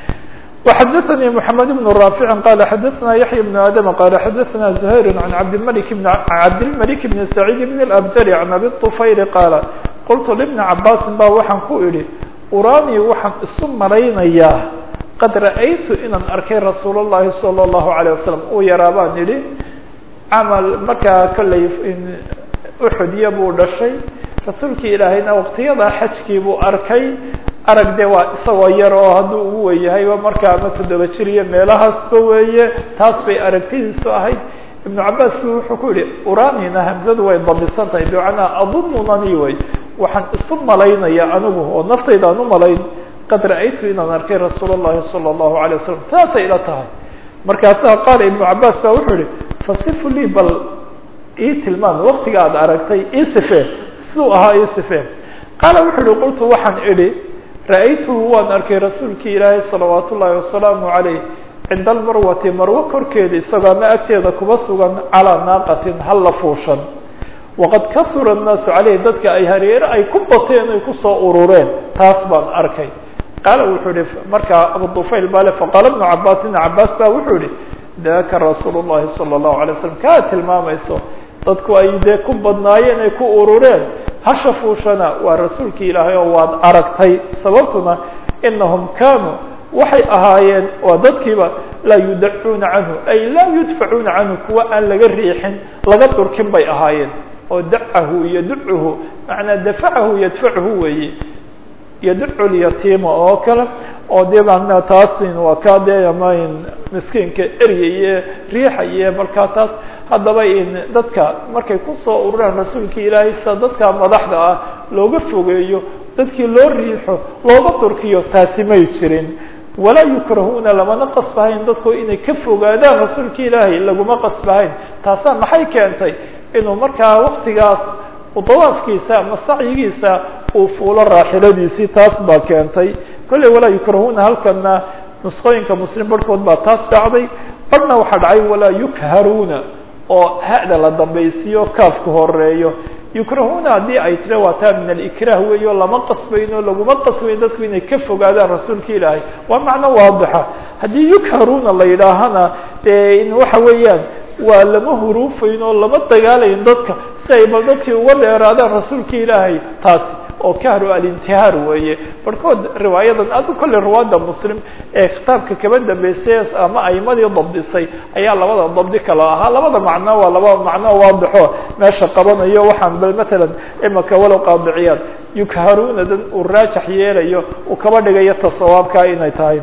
وxdثnي محمد بن رافع قال xdثna يحيى بن آdم قال xdثna زهير عن عبدالملك بن عبدالملك بن سعيد بن الأبجري عن أبي الطفيل قال qلت لبن عabاس ba waxaan ku idhi urani waxaan isu malaynayaa qad ra'aytu inaan arkay rasuul الlahi صلى الله عليه وسلم uu yaraa baan idhi camal markaa kollay uxudya buu dhashay rasuulki ilaahayna waqtiyadaa xajkii buu arkay arag de waa isagoo yar oo hadduu ugu weeyahayba markaa ama toddoba jir iyo meelahaasba weeye taas bay aragtidiisu ahayd ibnu cabaas bu wuxuu ku yihi uranina hamzadu way dabisan tahay bimacnaa adununani way waxaan isu malaynaya anigu oo naftaydaan u malayn qad ra'aytu inaan arkay rasuul الlahi salى الlahu عalيه wasalam saasay ila tahay markaasaa qaala ibnu cabaas ba wuxuu yihi fasifu lii bal ii tilmaam waktiga aad aragtay ii sifee siduu ahaa ii sifee qaala wuxuu yihi qultu waxaan idhi ra'aytuhu waan arkay rasuulki ilaahay salawaat ullaahi wasalaamu calayh cinda almarwati marwo korkeeda isagoo ama agteeda kuba sugan calaa naaqatin halla fuushan waqad kasura annaasu caleyh dadka ay hareere ay ku bateen ay kusoo urureen taas baan arkay qaala wuxuu ihi markaa abu dufayl bale faqaala ibnu cabaas ibna cabaas ba wuxuu ihi daka rasuul llahi sala allahu alay slam kaa tilmaamayso dadku ay dee ku badnaayeen ay ku urureen hasha fuushana waa rasuulkii ilaahay oo waad aragtay sababtuna inahum kaanuu waxay ahaayeen waa dadkiiba laa yudacuuna canhu ay laa yudfacuuna canhu kuwa aan laga riixin laga durkin bay ahaayeen oo dacahu yaduchu macnaa dafacahu yadfachu weeye yadcu lyatiima oo kale oo dee manaa taasin waa kaa dee amayn miskiinka eryaye riixaye markaa taas haddaba in dadka markay kusoo ururaan rasuulka ilaahay sida dadka madaxda ah looga fogeeyo dadkii loo riixo looga durkiyo taasi may jirin walaa yukrahuuna lamana qasbahayn dadku inay ka fogaadaan rasuulka ilaahay laguma qasbahayn taasaa maxay keentay inuu markaa waktigaas dawaafkiisa ama sacyigiisa uu fuulo raaxiladiisii taas baa keentay kolley walaa yukrahuuna halkana nusqooyinka muslim barhkood baa taas dhacday barhna waxaa dhacay walaa yukharuuna oo hada la dambaysiiyo kaafka horeeyo yukrahuuna haddii ay tira waa taa min alikrah weeyo lama qasbayno laguma qasbayn dadku inay ka fogaadaan rasuulka ilaahay waa macno waadixa haddii yukharuuna la yidhaahana dee in waxa weeyaan waa lama huruufayn oo lama dagaalayn dadka si ay bal dadkii uga dheeraadaan rasuulka ilaahay taasi oo kahru alintihaar weeye barhkood riwaayadan adu kolley ruwaada muslim ee kitaabka kaba dambeysay ama aimadii dabdisay ayaa labada dabdi kala ahaa labada macno waa laba macno waadixo meesha qabanayo waxaan bal matalan imaka walow qaadiciyaad yukharuunadan uu raajax yeelayo uu kaba dhigayo tasawaabka inay tahay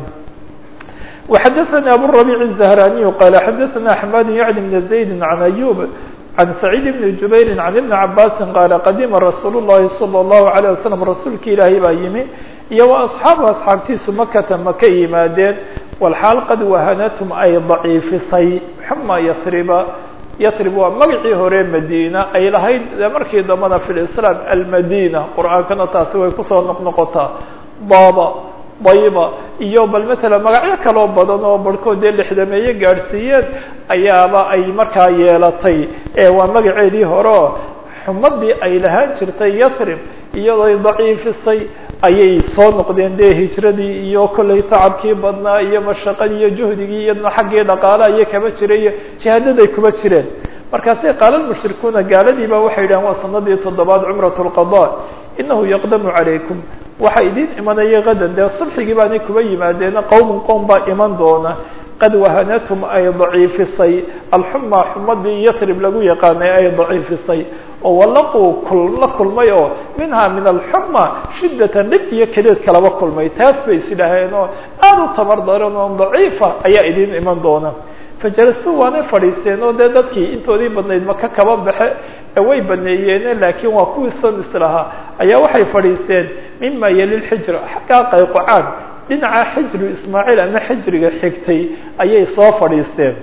وxdثnي أbو الربيع الزهراني قال xdثna حماد يعني بن زيد عن أيوب عن سعيد بن جبير عن بن عباس قال qدima رsuuل اللhi صلى الله عليه وسلم رasuulka ilaahay baa yimi iyo وأصحاaبه أصxaabtiisu makta maka yimaadeen والxaal qad wahanatm ay ضaciifisay xuma yثriba ytrib waa magacii hore madina ay lahayd markii dambana في الإسلام almadina qur'aankana taasi way kusoo noqnoqotaa baba dayba iyo bal matala magacyo kaloo badan oo barhkood dee lixdameeye gaadhsiiyeen ayaaba ay markaa yeelatay ee waa magaceedii hore oo xumadii ay lahaan jirtay yathrib iyadoo ay daciifisay ayay soo noqdeen dee hijradii iyo kollay tacabkii badnaa iyo mashaqadii iyo juhdigii iyadna xaggii dhaqaalaha iyo kaba jiray iyo jihaadaday kuba jireen markaasay qaala mushrikuuna gaaladiiba waxay yidhahen waa sanadii toddobaad cumrat lqada inahu yaqdamu calaykum waxaa idin imanaya kadan dee sulxigii baanay kuba yimaadeena qowmun qowm baa iman doona qad wahanathum ay daciifisay alxuma xumadii yatrib lagu yaqaanay ay daciifisay oo walaquu la kulmay oo minha min alxuma shiddatan dhib iyo kadeed kalaba kulmay taas bay is idhaaheen oo aad u tamar daran oo daciifa ayaa idin iman doona fajalasuu waanay fadhiisteen oo dee dadkii intoodii badnayd maka kaba baxe way baneeyeene laakiin waa kuwii san islahaa ayaa waxay fadhiisteen mima yali lxijra xaggaa qayqocaan dhinaca xijru ismaaciil ama xijriga xigtay ayay soo fadhiisteen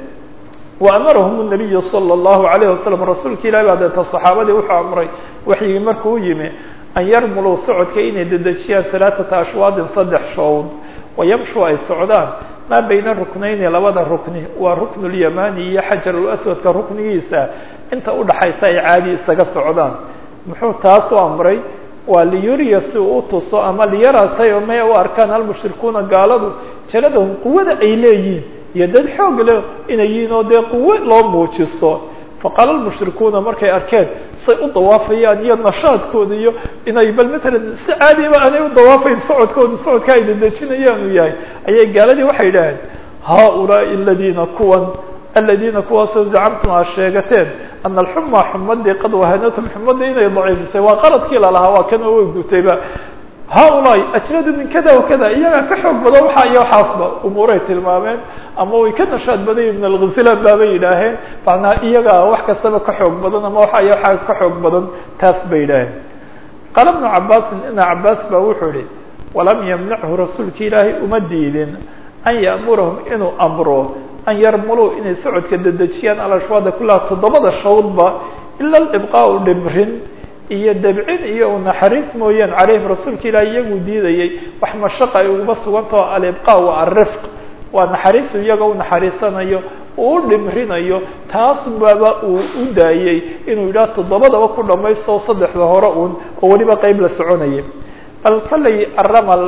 wa amarahum nabiyu sala allahu alayh wasalam rasuulka ilahi baa deeta saxaabadii wuxuu amray waxyigii markuu yimi an yarmuluu socodka inay dedejiyaan halaaثata ashwaadin saddex showd wayamshu ay socdaan maa bayna ruknayni labada rukni waa rukn اlyamani iyo xajar laswadka ruknigiisa inta udhaxaysa ay caadi isaga socdaan muxuu taas u amray waa liyuriya si uu utuso ama liyarasay may u arkaan almushrikuuna gaaladu jaladahum quwada ay leeyihiin iyo dad xoog leh inay yihiin oo dee quwo loo muujisto faqaala lmushrikuuna markay arkeen say u dawaafayaan iyo nashaadkooda iyo inay bal matalan si caadiba aanay u dawaafayn socodkooda socodka ay dedejinayaan uu yahay ayay gaaladii waxay yidhaaheen haaulaai aladiina kuwan aladiina kuwaasoo zacamtum aad sheegateen ana alxuma xumadii qad wahanatum xumadii inay daciifisay waa qaladkii lalahaa waa kana way gutayba haaulaai ajnadu min kada wa kada iyagaa ka xoog badan waxaa iyo waxaasba umuuray tilmaameen ama way ka nashaad badan ibn alghilan baabay yidhaaheen macnaa iyagaa wax kastaba ka xoog badan ama waxa iyo waxaa ka xoog badan taas bay yidhaaheen qaala bnu cabaasin ina cabaas baa wuxuu yihi walam yamnachu rasuulka ilaahay uma diidin an ya'murahum inuu amro an yarmuluu inay socodka dedejiyaan alashwaada kulaha toddobada shawdba ila alibqaau dhimrin iyo dabcin iyo unaxariis mooyaan calayhim rasuulka ilaah iyaguu diidayay wax mashaqa ay uguba sugantao alibqa wa alrifq waa naxariisu iyaga u naxariisanayo uu u dhimrinayo taas baba uu u daayey inuu yidhaha toddobadaba ku dhamaysto saddexda hore uun oo weliba qeyb la soconaya bal kollay aramal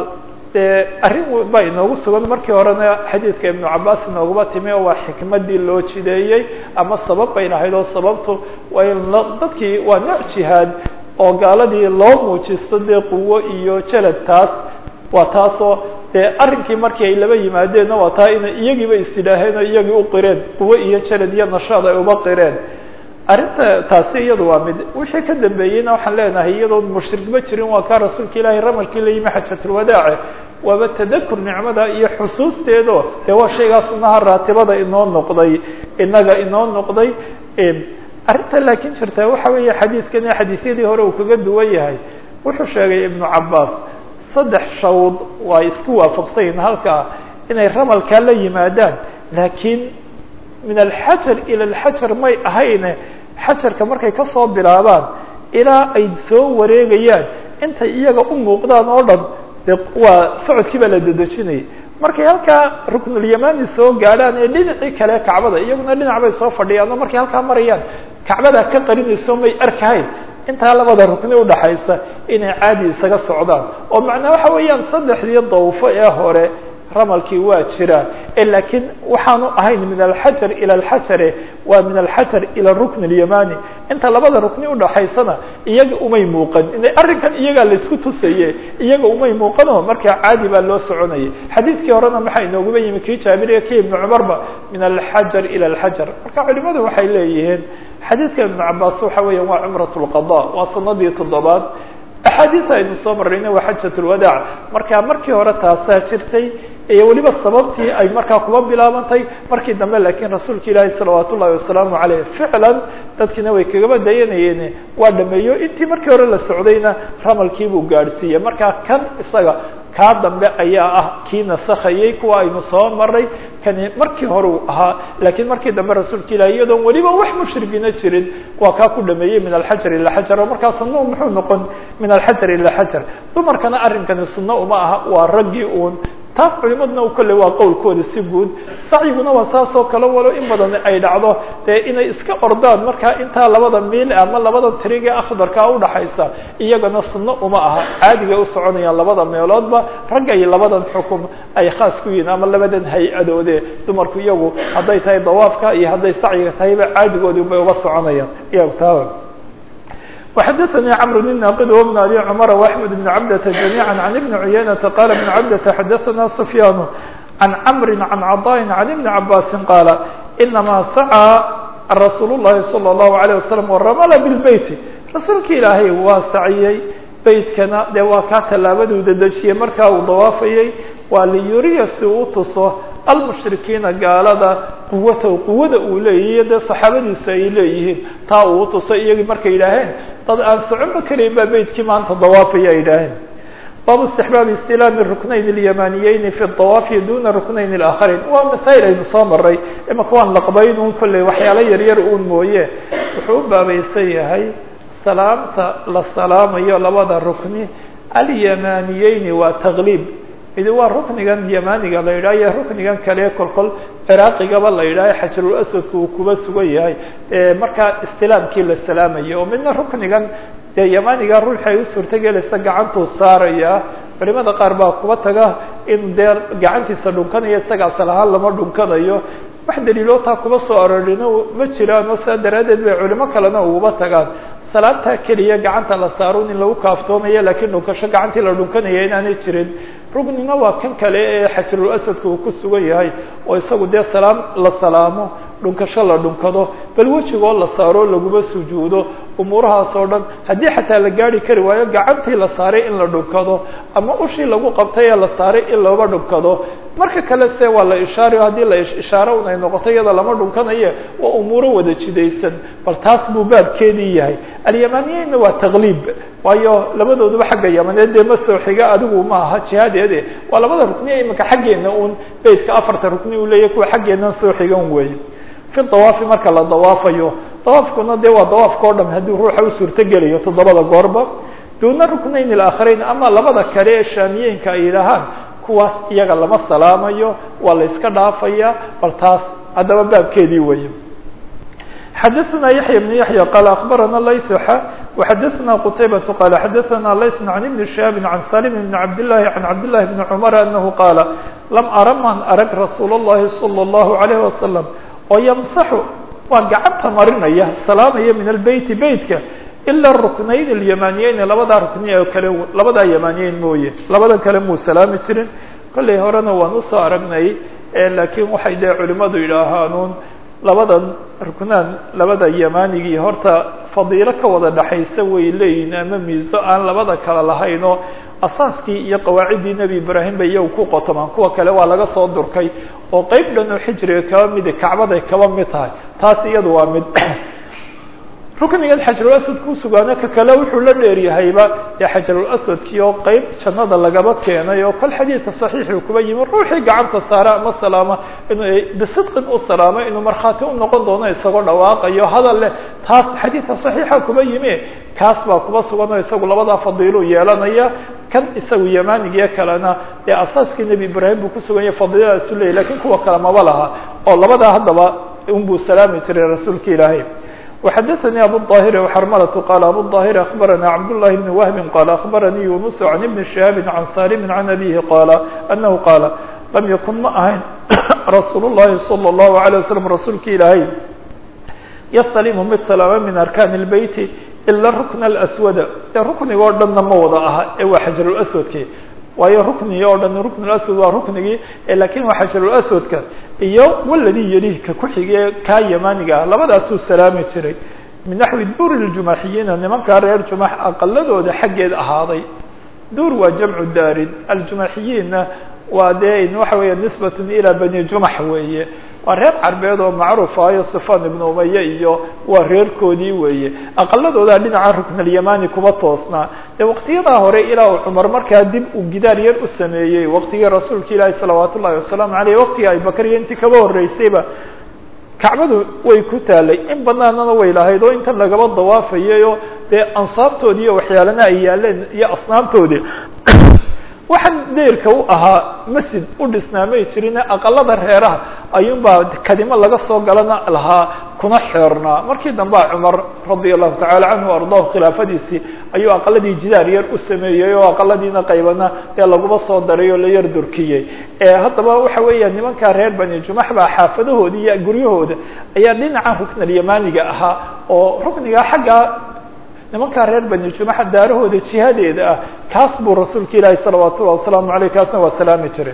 dee arrin baa inoogu sugan markii horena xadiidka ibnu cabaas inooguma timi oo waa xikmadii loo jideeyey ama sabab bay lahayd oo sababtu waa in dadkii waa nooc jihaad oo gaaladii loo muujisto dee quwo iyo jelad taas waa taasoo dee arrinkii markii ay laba yimaadeenna waa taa inay iyagiiba is yidhaaheen oo iyagii u qireen quwo iyo jelad iyo nashaad ay uba qireen arrinta taasi iyadu waa mid wixii ka dambeeyeyna waxaan leenahay iyadoon mushrikba jirin waa kaa rasuulka ilaahay ramalkii la yimi xajatulwadaace waaba tadakur nicmada iyo xusuusteedo dee waa shaygaa sunaha raatibada inoo noqday inaga inoo noqday arrinta laakiin jirta waxa weeye xadiidkani xadiisyadii hore uu kaga duwan yahay wuxuu sheegay ibnu cabaas saddex shawd waa isku waafaqsanyihin halkaa inay ramalkaa la yimaadaan laakiin min alxajar ila alxajar may ahayne xajarka markay kasoo bilaabaan ilaa ay soo wareegayaan intay iyaga u muuqdaan oo dhan de waa socodkii baa la dedejinayay markay halkaa ruknulyamani soo gaadhaan ee dhinacii kale kacbada iyaguna dhinac bay soo fadhiyaan oo markay halkaa marayaan kacbadaa ka qarinayso may arkahayn intaa labada rukni udhaxaysa inay caadi isaga socdaan oo macnaa waxa weeyaan saddexdii dawfo ee hore ramalkii waa jiraa laakiin waxaanu ahayn min alxajar ila alxajare waa min alxajar ila rukn اlyamani inta labada rukni udhaxaysana iyaga umay muuqan arrinkan iyagaa laisku tusaye iyaga umay muuqano markaa caadi baa loo soconayay xadiidkii horena maxaa inooguba yimi kii jaabiriya ki ibnu cumarba min alxajar ila alxajar marka culimadu waxay leeyihiin xadiidka ibnu cabaas waxa weeya waa cumrat lqada waa sanadii toddobaad axaadiisa aynu soo marayna waa xajat lwadaac marka markii hore taasaa jirtay iyo weliba sababtii ay markaa kuba bilaabantay markii dambe laakiin rasuulka ilaahi salawaat ullahi wasalaamu caleyh ficlan dadkiina way kagaba dayanayeen waa dhameeyo intii markii hore la socdayna ramalkiibuu gaadhsiiyey markaa kan isaga kaa dambe ayaa ah kii nasakayey kuwa aynu soo maray kani markii hore uu ahaa laakiin markii dambe rasuulka ilahi iyadoon weliba wax mushrigina jirin waa kaa ku dhameeyey min alxajar ila xajar oo markaa sunau muxuu noqon min alxajar ila xajar dumarkana arrinkani sunno uma aha waa raggii uun taas culimaduna kolle waa qowlkooda si guud sacyiguna waa saasoo kale walo in badan ay dhacdo dee inay iska ordaan markaa intaa labada miil ama labada tiriga akhdarkaa udhaxaysa iyagana sunno uma aha caadigay u soconayaan labada meeloodba ragga iyo labadan xukum ay khaas ku yihiin ama labadan hay-adoode dumarku iyagu hadday tahay dawaafka iyo hadday sacyiga tahayba caadigoodii bay uga soconayaan iyagu taaba وxdثnي cمر بن ناqd وبن أbي cمر وأحمد بن عبدة جميعا عن بن عyynة qال بن عبدة xdثna سفyان عن cمر عن cطاء عن بن عباس qال إنما سعى رsuuل اللhi صلى الله عليه وسلم ورmل بالبيت رasuulka ilaahay waa saciyey beytkana dee waa kaa tallaabaduu dedejiyey markaa uu dawaafayey waa liyuriya si uu tuso almushrikiina gaalada quwata quwada uu leeyahiy dee saxaabadiisu ay leeyihiin taa uu utuso iyagii markay yidhaaheen dad aan soconba karayn baa beytkii maanta dawaafaya ay yidhaaheen baabu istixbaabi istilaami ruknayn اlyamaniyeyni fi dawaafi duna ruknayn اlaakharin waa masaa'il aynu soo maray imaka waan laqbayn un kolley waxyaalo yaryar uun mooye wuxuu u baabaysan yahay salaamta la salaamayo labada rukni alyamaniyeyni waa taqliib midi waa ruknigan yamaniga la yidhah iyo ruknigan kale kolkol ciraaqigaba la yidhaha xajarul aswadka uu kuba sugan yahay markaa istilaamkii la salaamayo oo midna ruknigan dee yamaniga ruuxi ay u suurtagelaysa gacantuu saaraya culimada qaar baa kuba taga in dee gacantiisa dhunkanayo isaga asal ahaan lama dhunkanayo wax daliiloo taa kuba soo arorino ma jiraano saa daraaddeed bay culimo kalena uguba tagaan salaamtaa keliya gacanta la saarun in lagu kaaftoomayo laakiin dhunkasho gacantii la dhunkanaya inaanay jirin rugnina waa kan kale ee xajarul asadka uu ku sugan yahay oo isagu dee salaam la salaamo dhunkasho la dhunkado bal wejigoo la saaro laguma sujuudo umuurahaas oo dhan haddii xataa la gaari kari waayo gacantii la saaray in la dhunkado ama ushii lagu qabtay ee la saaray in looba dhunkado marka kale se waa la ishaarayo haddii la ishaaro un ay noqoto iyada lama dhunkanaye waa umuuro wada jidaysan bal taas buu baabkeedii yahay alyamaniyeynna waa taqliib waayo labadooduba xagga yamaneed dee ma soo xiga adigu ma aha jihadeede waa labada rukniya imika xaggeena un beytka afarta rukni uu leeyahy kuwa xaggeenan soo xigan weeye fi dawaafi marka la dawaafayo dawaafkuna dee waa dawaafka o dham haddii ruuxa u suurtogelayo toddobada goorba duuna ruknayn ilaakharayn ama labada kale ee shaamiyeenka ay yidhaahaan kuwaas iyaga lama salaamayo waa la iska dhaafaya bal taas haddaba baabkeedii weeye xadaثna yaحya بن yaحya qال aخbarana layث وxadثna qتayبة qال xadثna lays عن بن شhهاب عن saلم بن عبد اللhi عن عبد اللhi بن cمر أنه qاaل lm ara man arg رasuul الlahi صلى الله عليه وسلم oo ymsaxu waa gacanta marinaya salaamaya min الbeyt beytka ilا الرuknayn اليمانiyeyn labadaa rukni oo kale labadaa yamaniyeyn mooye labada kale muu salaami jirin kollay horena waan usoo aragnay lakiin waxay dee culimadu yidhaahaanuun labadan ruknaan labada yamanigii horta fadiilo ka wada dhaxaysa way leeyihin ama miiso aan labada kale lahayn oo asaaskii iyo qawaaciddii nebi ibraahim bay iyagu ku qotomaan kuwa kale waa laga soo durkay oo qeyb dhan oo xijriga kaba midi kacbaday kaba mid tahay taas iyadu waa mid ruknigan xajarulaswad ku sugaana ka kale wuxuu la dheeryahayba ee xajarulaswadkii oo qeyb jannada lagaba keenay oo kol xadiidka saxiixuu kuba yimi ruuxii gacanta saara ama salaama inuu bisidqin u salaamo inuu markhaati u noqon doono isagoo dhawaaqayo hadal leh taas xadiidka saxiixa kuba yimi kaas baa kuba sugan oo isagu labadaa fadiiluu yeelanaya kan isagu yamanigiyo kalena dee asaaskii nebi ibraahim buu kusuganya fadiiladaasuu leeyay lakiin kuwa kale maba laha oo labadaa haddaba unbuu salaami jiray rasuulka ilaahay وxadثnي abu الظاhر وxrmlة qال abu الظاhر أخبرnا cبد اللhi بن وهب qال أخبرnي يuنس عن بن شهاب عن sالم عن أبيه qال أنه qاaل لم ykن ma ahayn رasuul الlahi صلى الله عليه وسلم rasuulka ilaahay ystلم mid سلاamo min أركان البيت إلا الركن الأسود rukniga o dhanna ma wada aha ee waa xajarulaswadki waayo ruknigi oo dhan ruknulaswad waa ruknigii lakin waa xajarulaswadka iyo waladii yelihka ku-xige kaa yamaniga ah labadaasuu salaami jiray min naxwi duur ljumaxiyiina nimankaa reer jumax aqaladooda xaggeed ahaaday duur waa jamcu daarin aljumaxiyiinna waa dee waxa weeye nisbatun ilaa bani jumax weeye waa reer carbeed oo macruuf ahayo sifan ibnu umaye iyo waa reerkoodii weeye aqaladoodaa dhinaca ruknalyamani kuma toosnaa dee waqtiyadaa hore ilaa uu cumar markaa dib uu gidaar yar u sameeyey waqtigii rasuulka ilaahi salawaat ullahi wasalaamu aleyh waqtigii abibakar iyo intii kaba horreysayba kacbadu way ku taalay in banaanana way lahayd oo intan lagaba dawaafayay oo dee ansaabtoodii iyo waxyaalana ay yaaleen iyo asnaamtoodii waxaan deerka u ahaa masjid u dhisnaamay jirine aqalada reeraha ayuunbaa kadimo laga soo galana lahaa kuna xeernaa markii dambea cumar radia allahu tacala canhu ardahu khilaafadiisii ayuu aqaladii jidaar yar u sameeyey oo aqaladiina qaybana ee laguma soo daray oo la yar durkiyey haddaba waxa weeya nimankaa reer bani jumax baa xaafadahooda iyo guryahooda ayaa dhinaca ruknalyamaniga ahaa oo rukniga xagga nimankaa reer bani jumaxa daarahooda jihadeeda ah kaas buu rasuulka ilaahi salawaat ullahi wasalaamu aleyh kaasna waa salaami jiray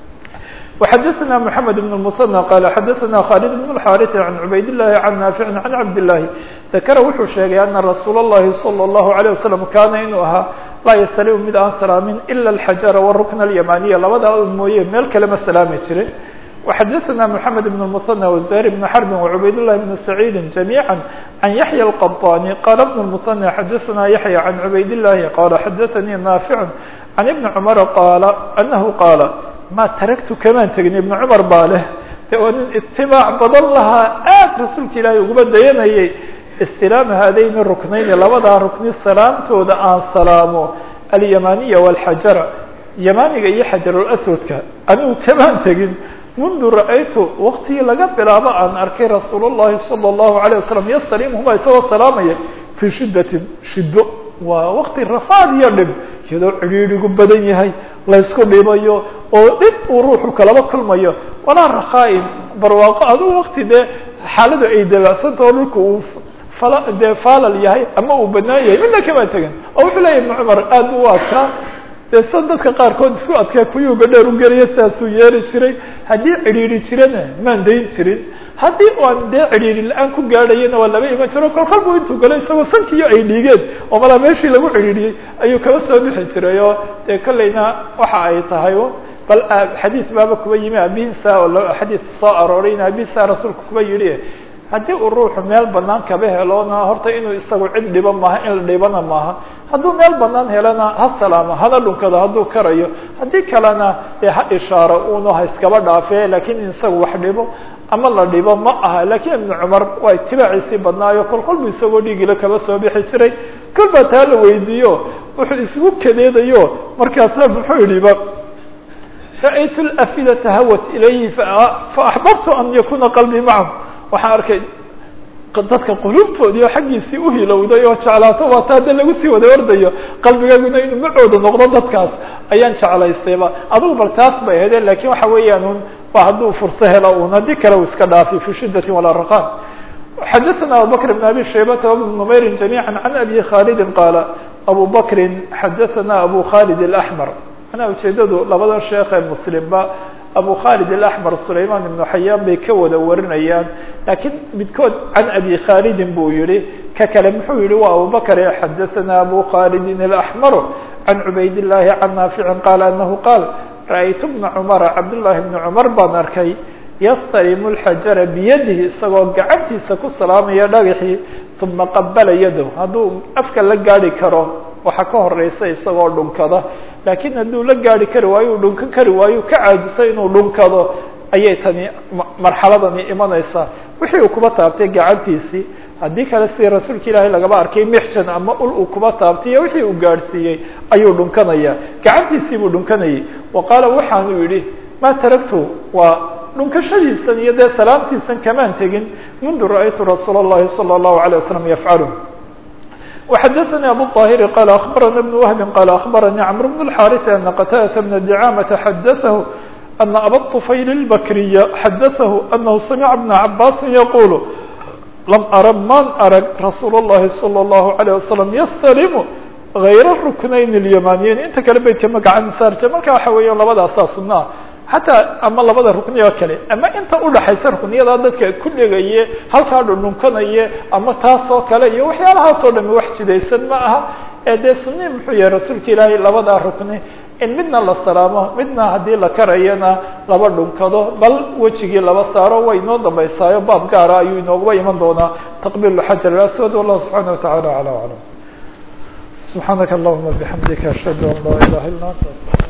وxadثna محamed بن المثنى qال xadثna khالد بن الxاrث عن عubayd اللhi عن ناaفع عن cabd اللahi ذakra wuxuu sheegay أنa رasuul الlahi صلى الlaه عليه وسلم kana inuu ahaa laa ysلم mid aan salaamin إlا الحaجaر والرukن اليمانية labadaa mooye meel kale ma salaami jirin وxadثna محamed بن المثنى وزهير بن حرب وعubayd اللhi بن سعيid جميعا عن يحيى القطاني qال بن المثنى xadثna يحيى عن عubayd اللahi qال xadثnي ناaفع عن بن cمر qاaل أنه qاaل ma taragtu kamaan tegin ibnu cumar baa leh de waa nin itibaac badan lahaa aad rasuulka ilaahay uguma dayanayay istilaama haadayni ruknayni labadaa rukni salaamtooda aan salaamo alyamaniya walxajara yamaniga iyo xajarulaswadka anigu kamaan tegin mundu ra'aytu waktigii laga bilaabo aan arkay rasuul اllahi salى اllahu alيه wasalam yastaliimhuma isagoo salaamaya fii shidatin shido waa wakti rafaad iyo dhib iyadoo cidhiidhigu badan yahay laysku dhibayo oo dhib uu ruuxu kalaba kulmayo walaa rakhaa-in barwaaqo aduu wakti dee xaaladu ay dabacsanta oo dhulka uu fala dee faalal yahay ama uu banaan yahay midna kamaa tegan oo wuxuu leeyahy ibnu cumar aad u adkaa dee sa dadka qaarkood isku adkaa kuyuuba dheer u geliya sidaasuu yeeri jiray haddii cidhiidhi jirana maan dayn jirin haddii aan dee cidhiidhi la-aan ku gaadhayana waa laba iman jiro kol kolbu intuu galo isagoo sankiyo ay dhiigeen oo malaa meeshii lagu cidhiidhiyey ayuu kaba soo bixi jiray oo dee kolleyna waxa ay tahay bal xadiis baaba kuba yimi abihiisa oo xadiis soo arooray in abihiisa rasuulka kuba yidhi haddii uu ruuxu meel banaan kaba helona horta inuu isagu cid dhibo maaha in la dhibana maaha hadduu meel banaan helana ha salaamo hana dhunkado hadduu karayo haddii kalena dee ha ishaaro uno ha iskaba dhaafe lakiin in isagu wax dhibo ama la dhibo ma aha lakiin ibnu cumar waa itibaaciisii badnaayo kol kolbu isagoo dhiigila kaba soo bixi jiray kol baa taa la weydiiyo wuxuu isugu kadeedayo markaasa muxuu yidhiba ra'aytu lafidata hawat ilayhi faaxbabtu an yakuna qalbii macahum waxaan arkay dadka qulubtoodii oo xaggiisii uhilowday oo jeclaato waata hadda lagu sii wada ordayo qalbigaaguna inuu macooda noqdo dadkaas ayaan jeclaystayba adugu bal taas bay ahayde lakin waxa weeyaan un wa hadduu furso helo un haddii kale u iska dhaafi fi shidati walaraqam xadaثna abubakr بn abi shaybata وبn نmayri جamيعا عan abi khalidi qaala abu bakri xadaثna abu khalid الأحmar manaa ujeedadu labada sheekh ee muslimba abu khalid الأحmar sulayman ibnu xayaan bay ka wada warinayaan lakiin midkood can abi khalidin buu yihi ka kale muxuu yihi wa abu bakr xadaثna abu khalidin الأحmar can cubayd الlahi can naafici qaala anahu qaal ra'aytu bna cumara cabdالlahi bni cumar baan arkay yastalimu lxajara biyadihi isagoo gacantiisa ku salaamaya dhagaxii uma qabala yadahu hadduu afka la gaari karo waxaa ka horeysa isagoo dhunkada laakiin hadduu la gaari kari waayo u dhunkan kari waayo ka caajiso inuu dhunkado ayay tani marxaladani imanaysaa wixii uu kuba taabtay gacantiisii haddii kale sidii rasuulka ilaahay lagaba arkay mixjan ama ul uu kuba taabtay iyo wixii uu gaadhsiiyey ayuu dhunkanaya gacantiisii buu dhunkanayay wa qaala waxaanu yidhi ma taragtu waa dhunkashadiisan iyo dee salaamtiisan kamaan tegin mundu ra'aytu rasuul الlahi salى الlahu عalيه waslم yafcalu وxadaثnي abu الطاhiri qal aخbarana بن wهbi qal aخbaranii cmr بن الxاriث ana qtadة بna dicاamaةa xadaثahu ana aba طufayl الbakriya xadaثahu anahu samca بna cabasi yaqul lam ara man arag rasuul الlahi salى الlahu عalيه waslم ystalimu غayra ruknayn الymaniyin inta kale beydka magacan saarja marka waxa weeya labadaasaa sunaa xataa ama labada rukni oo kale ama inta udhaxaysa rukniyadaa dadka ku dhegaye halkaa dhundhunkanaye ama taas oo kale iyo waxyaalahaas oo dhami wax jidaysan ma aha ee dee sunii muxuu yahay rasuulka ilaahay labadaa rukni in midna la salaamo midna haddii la karayana laba dhunkado bal wejigii laba saaro way inoo dambaysaayo baab gaara ayuu inooguba iman doonaa taqbiil xajar aswad wallahu subxaana wataعala alى aclam subxaanaka allahuma bixamdika ashhadu an laa ilaha illa anta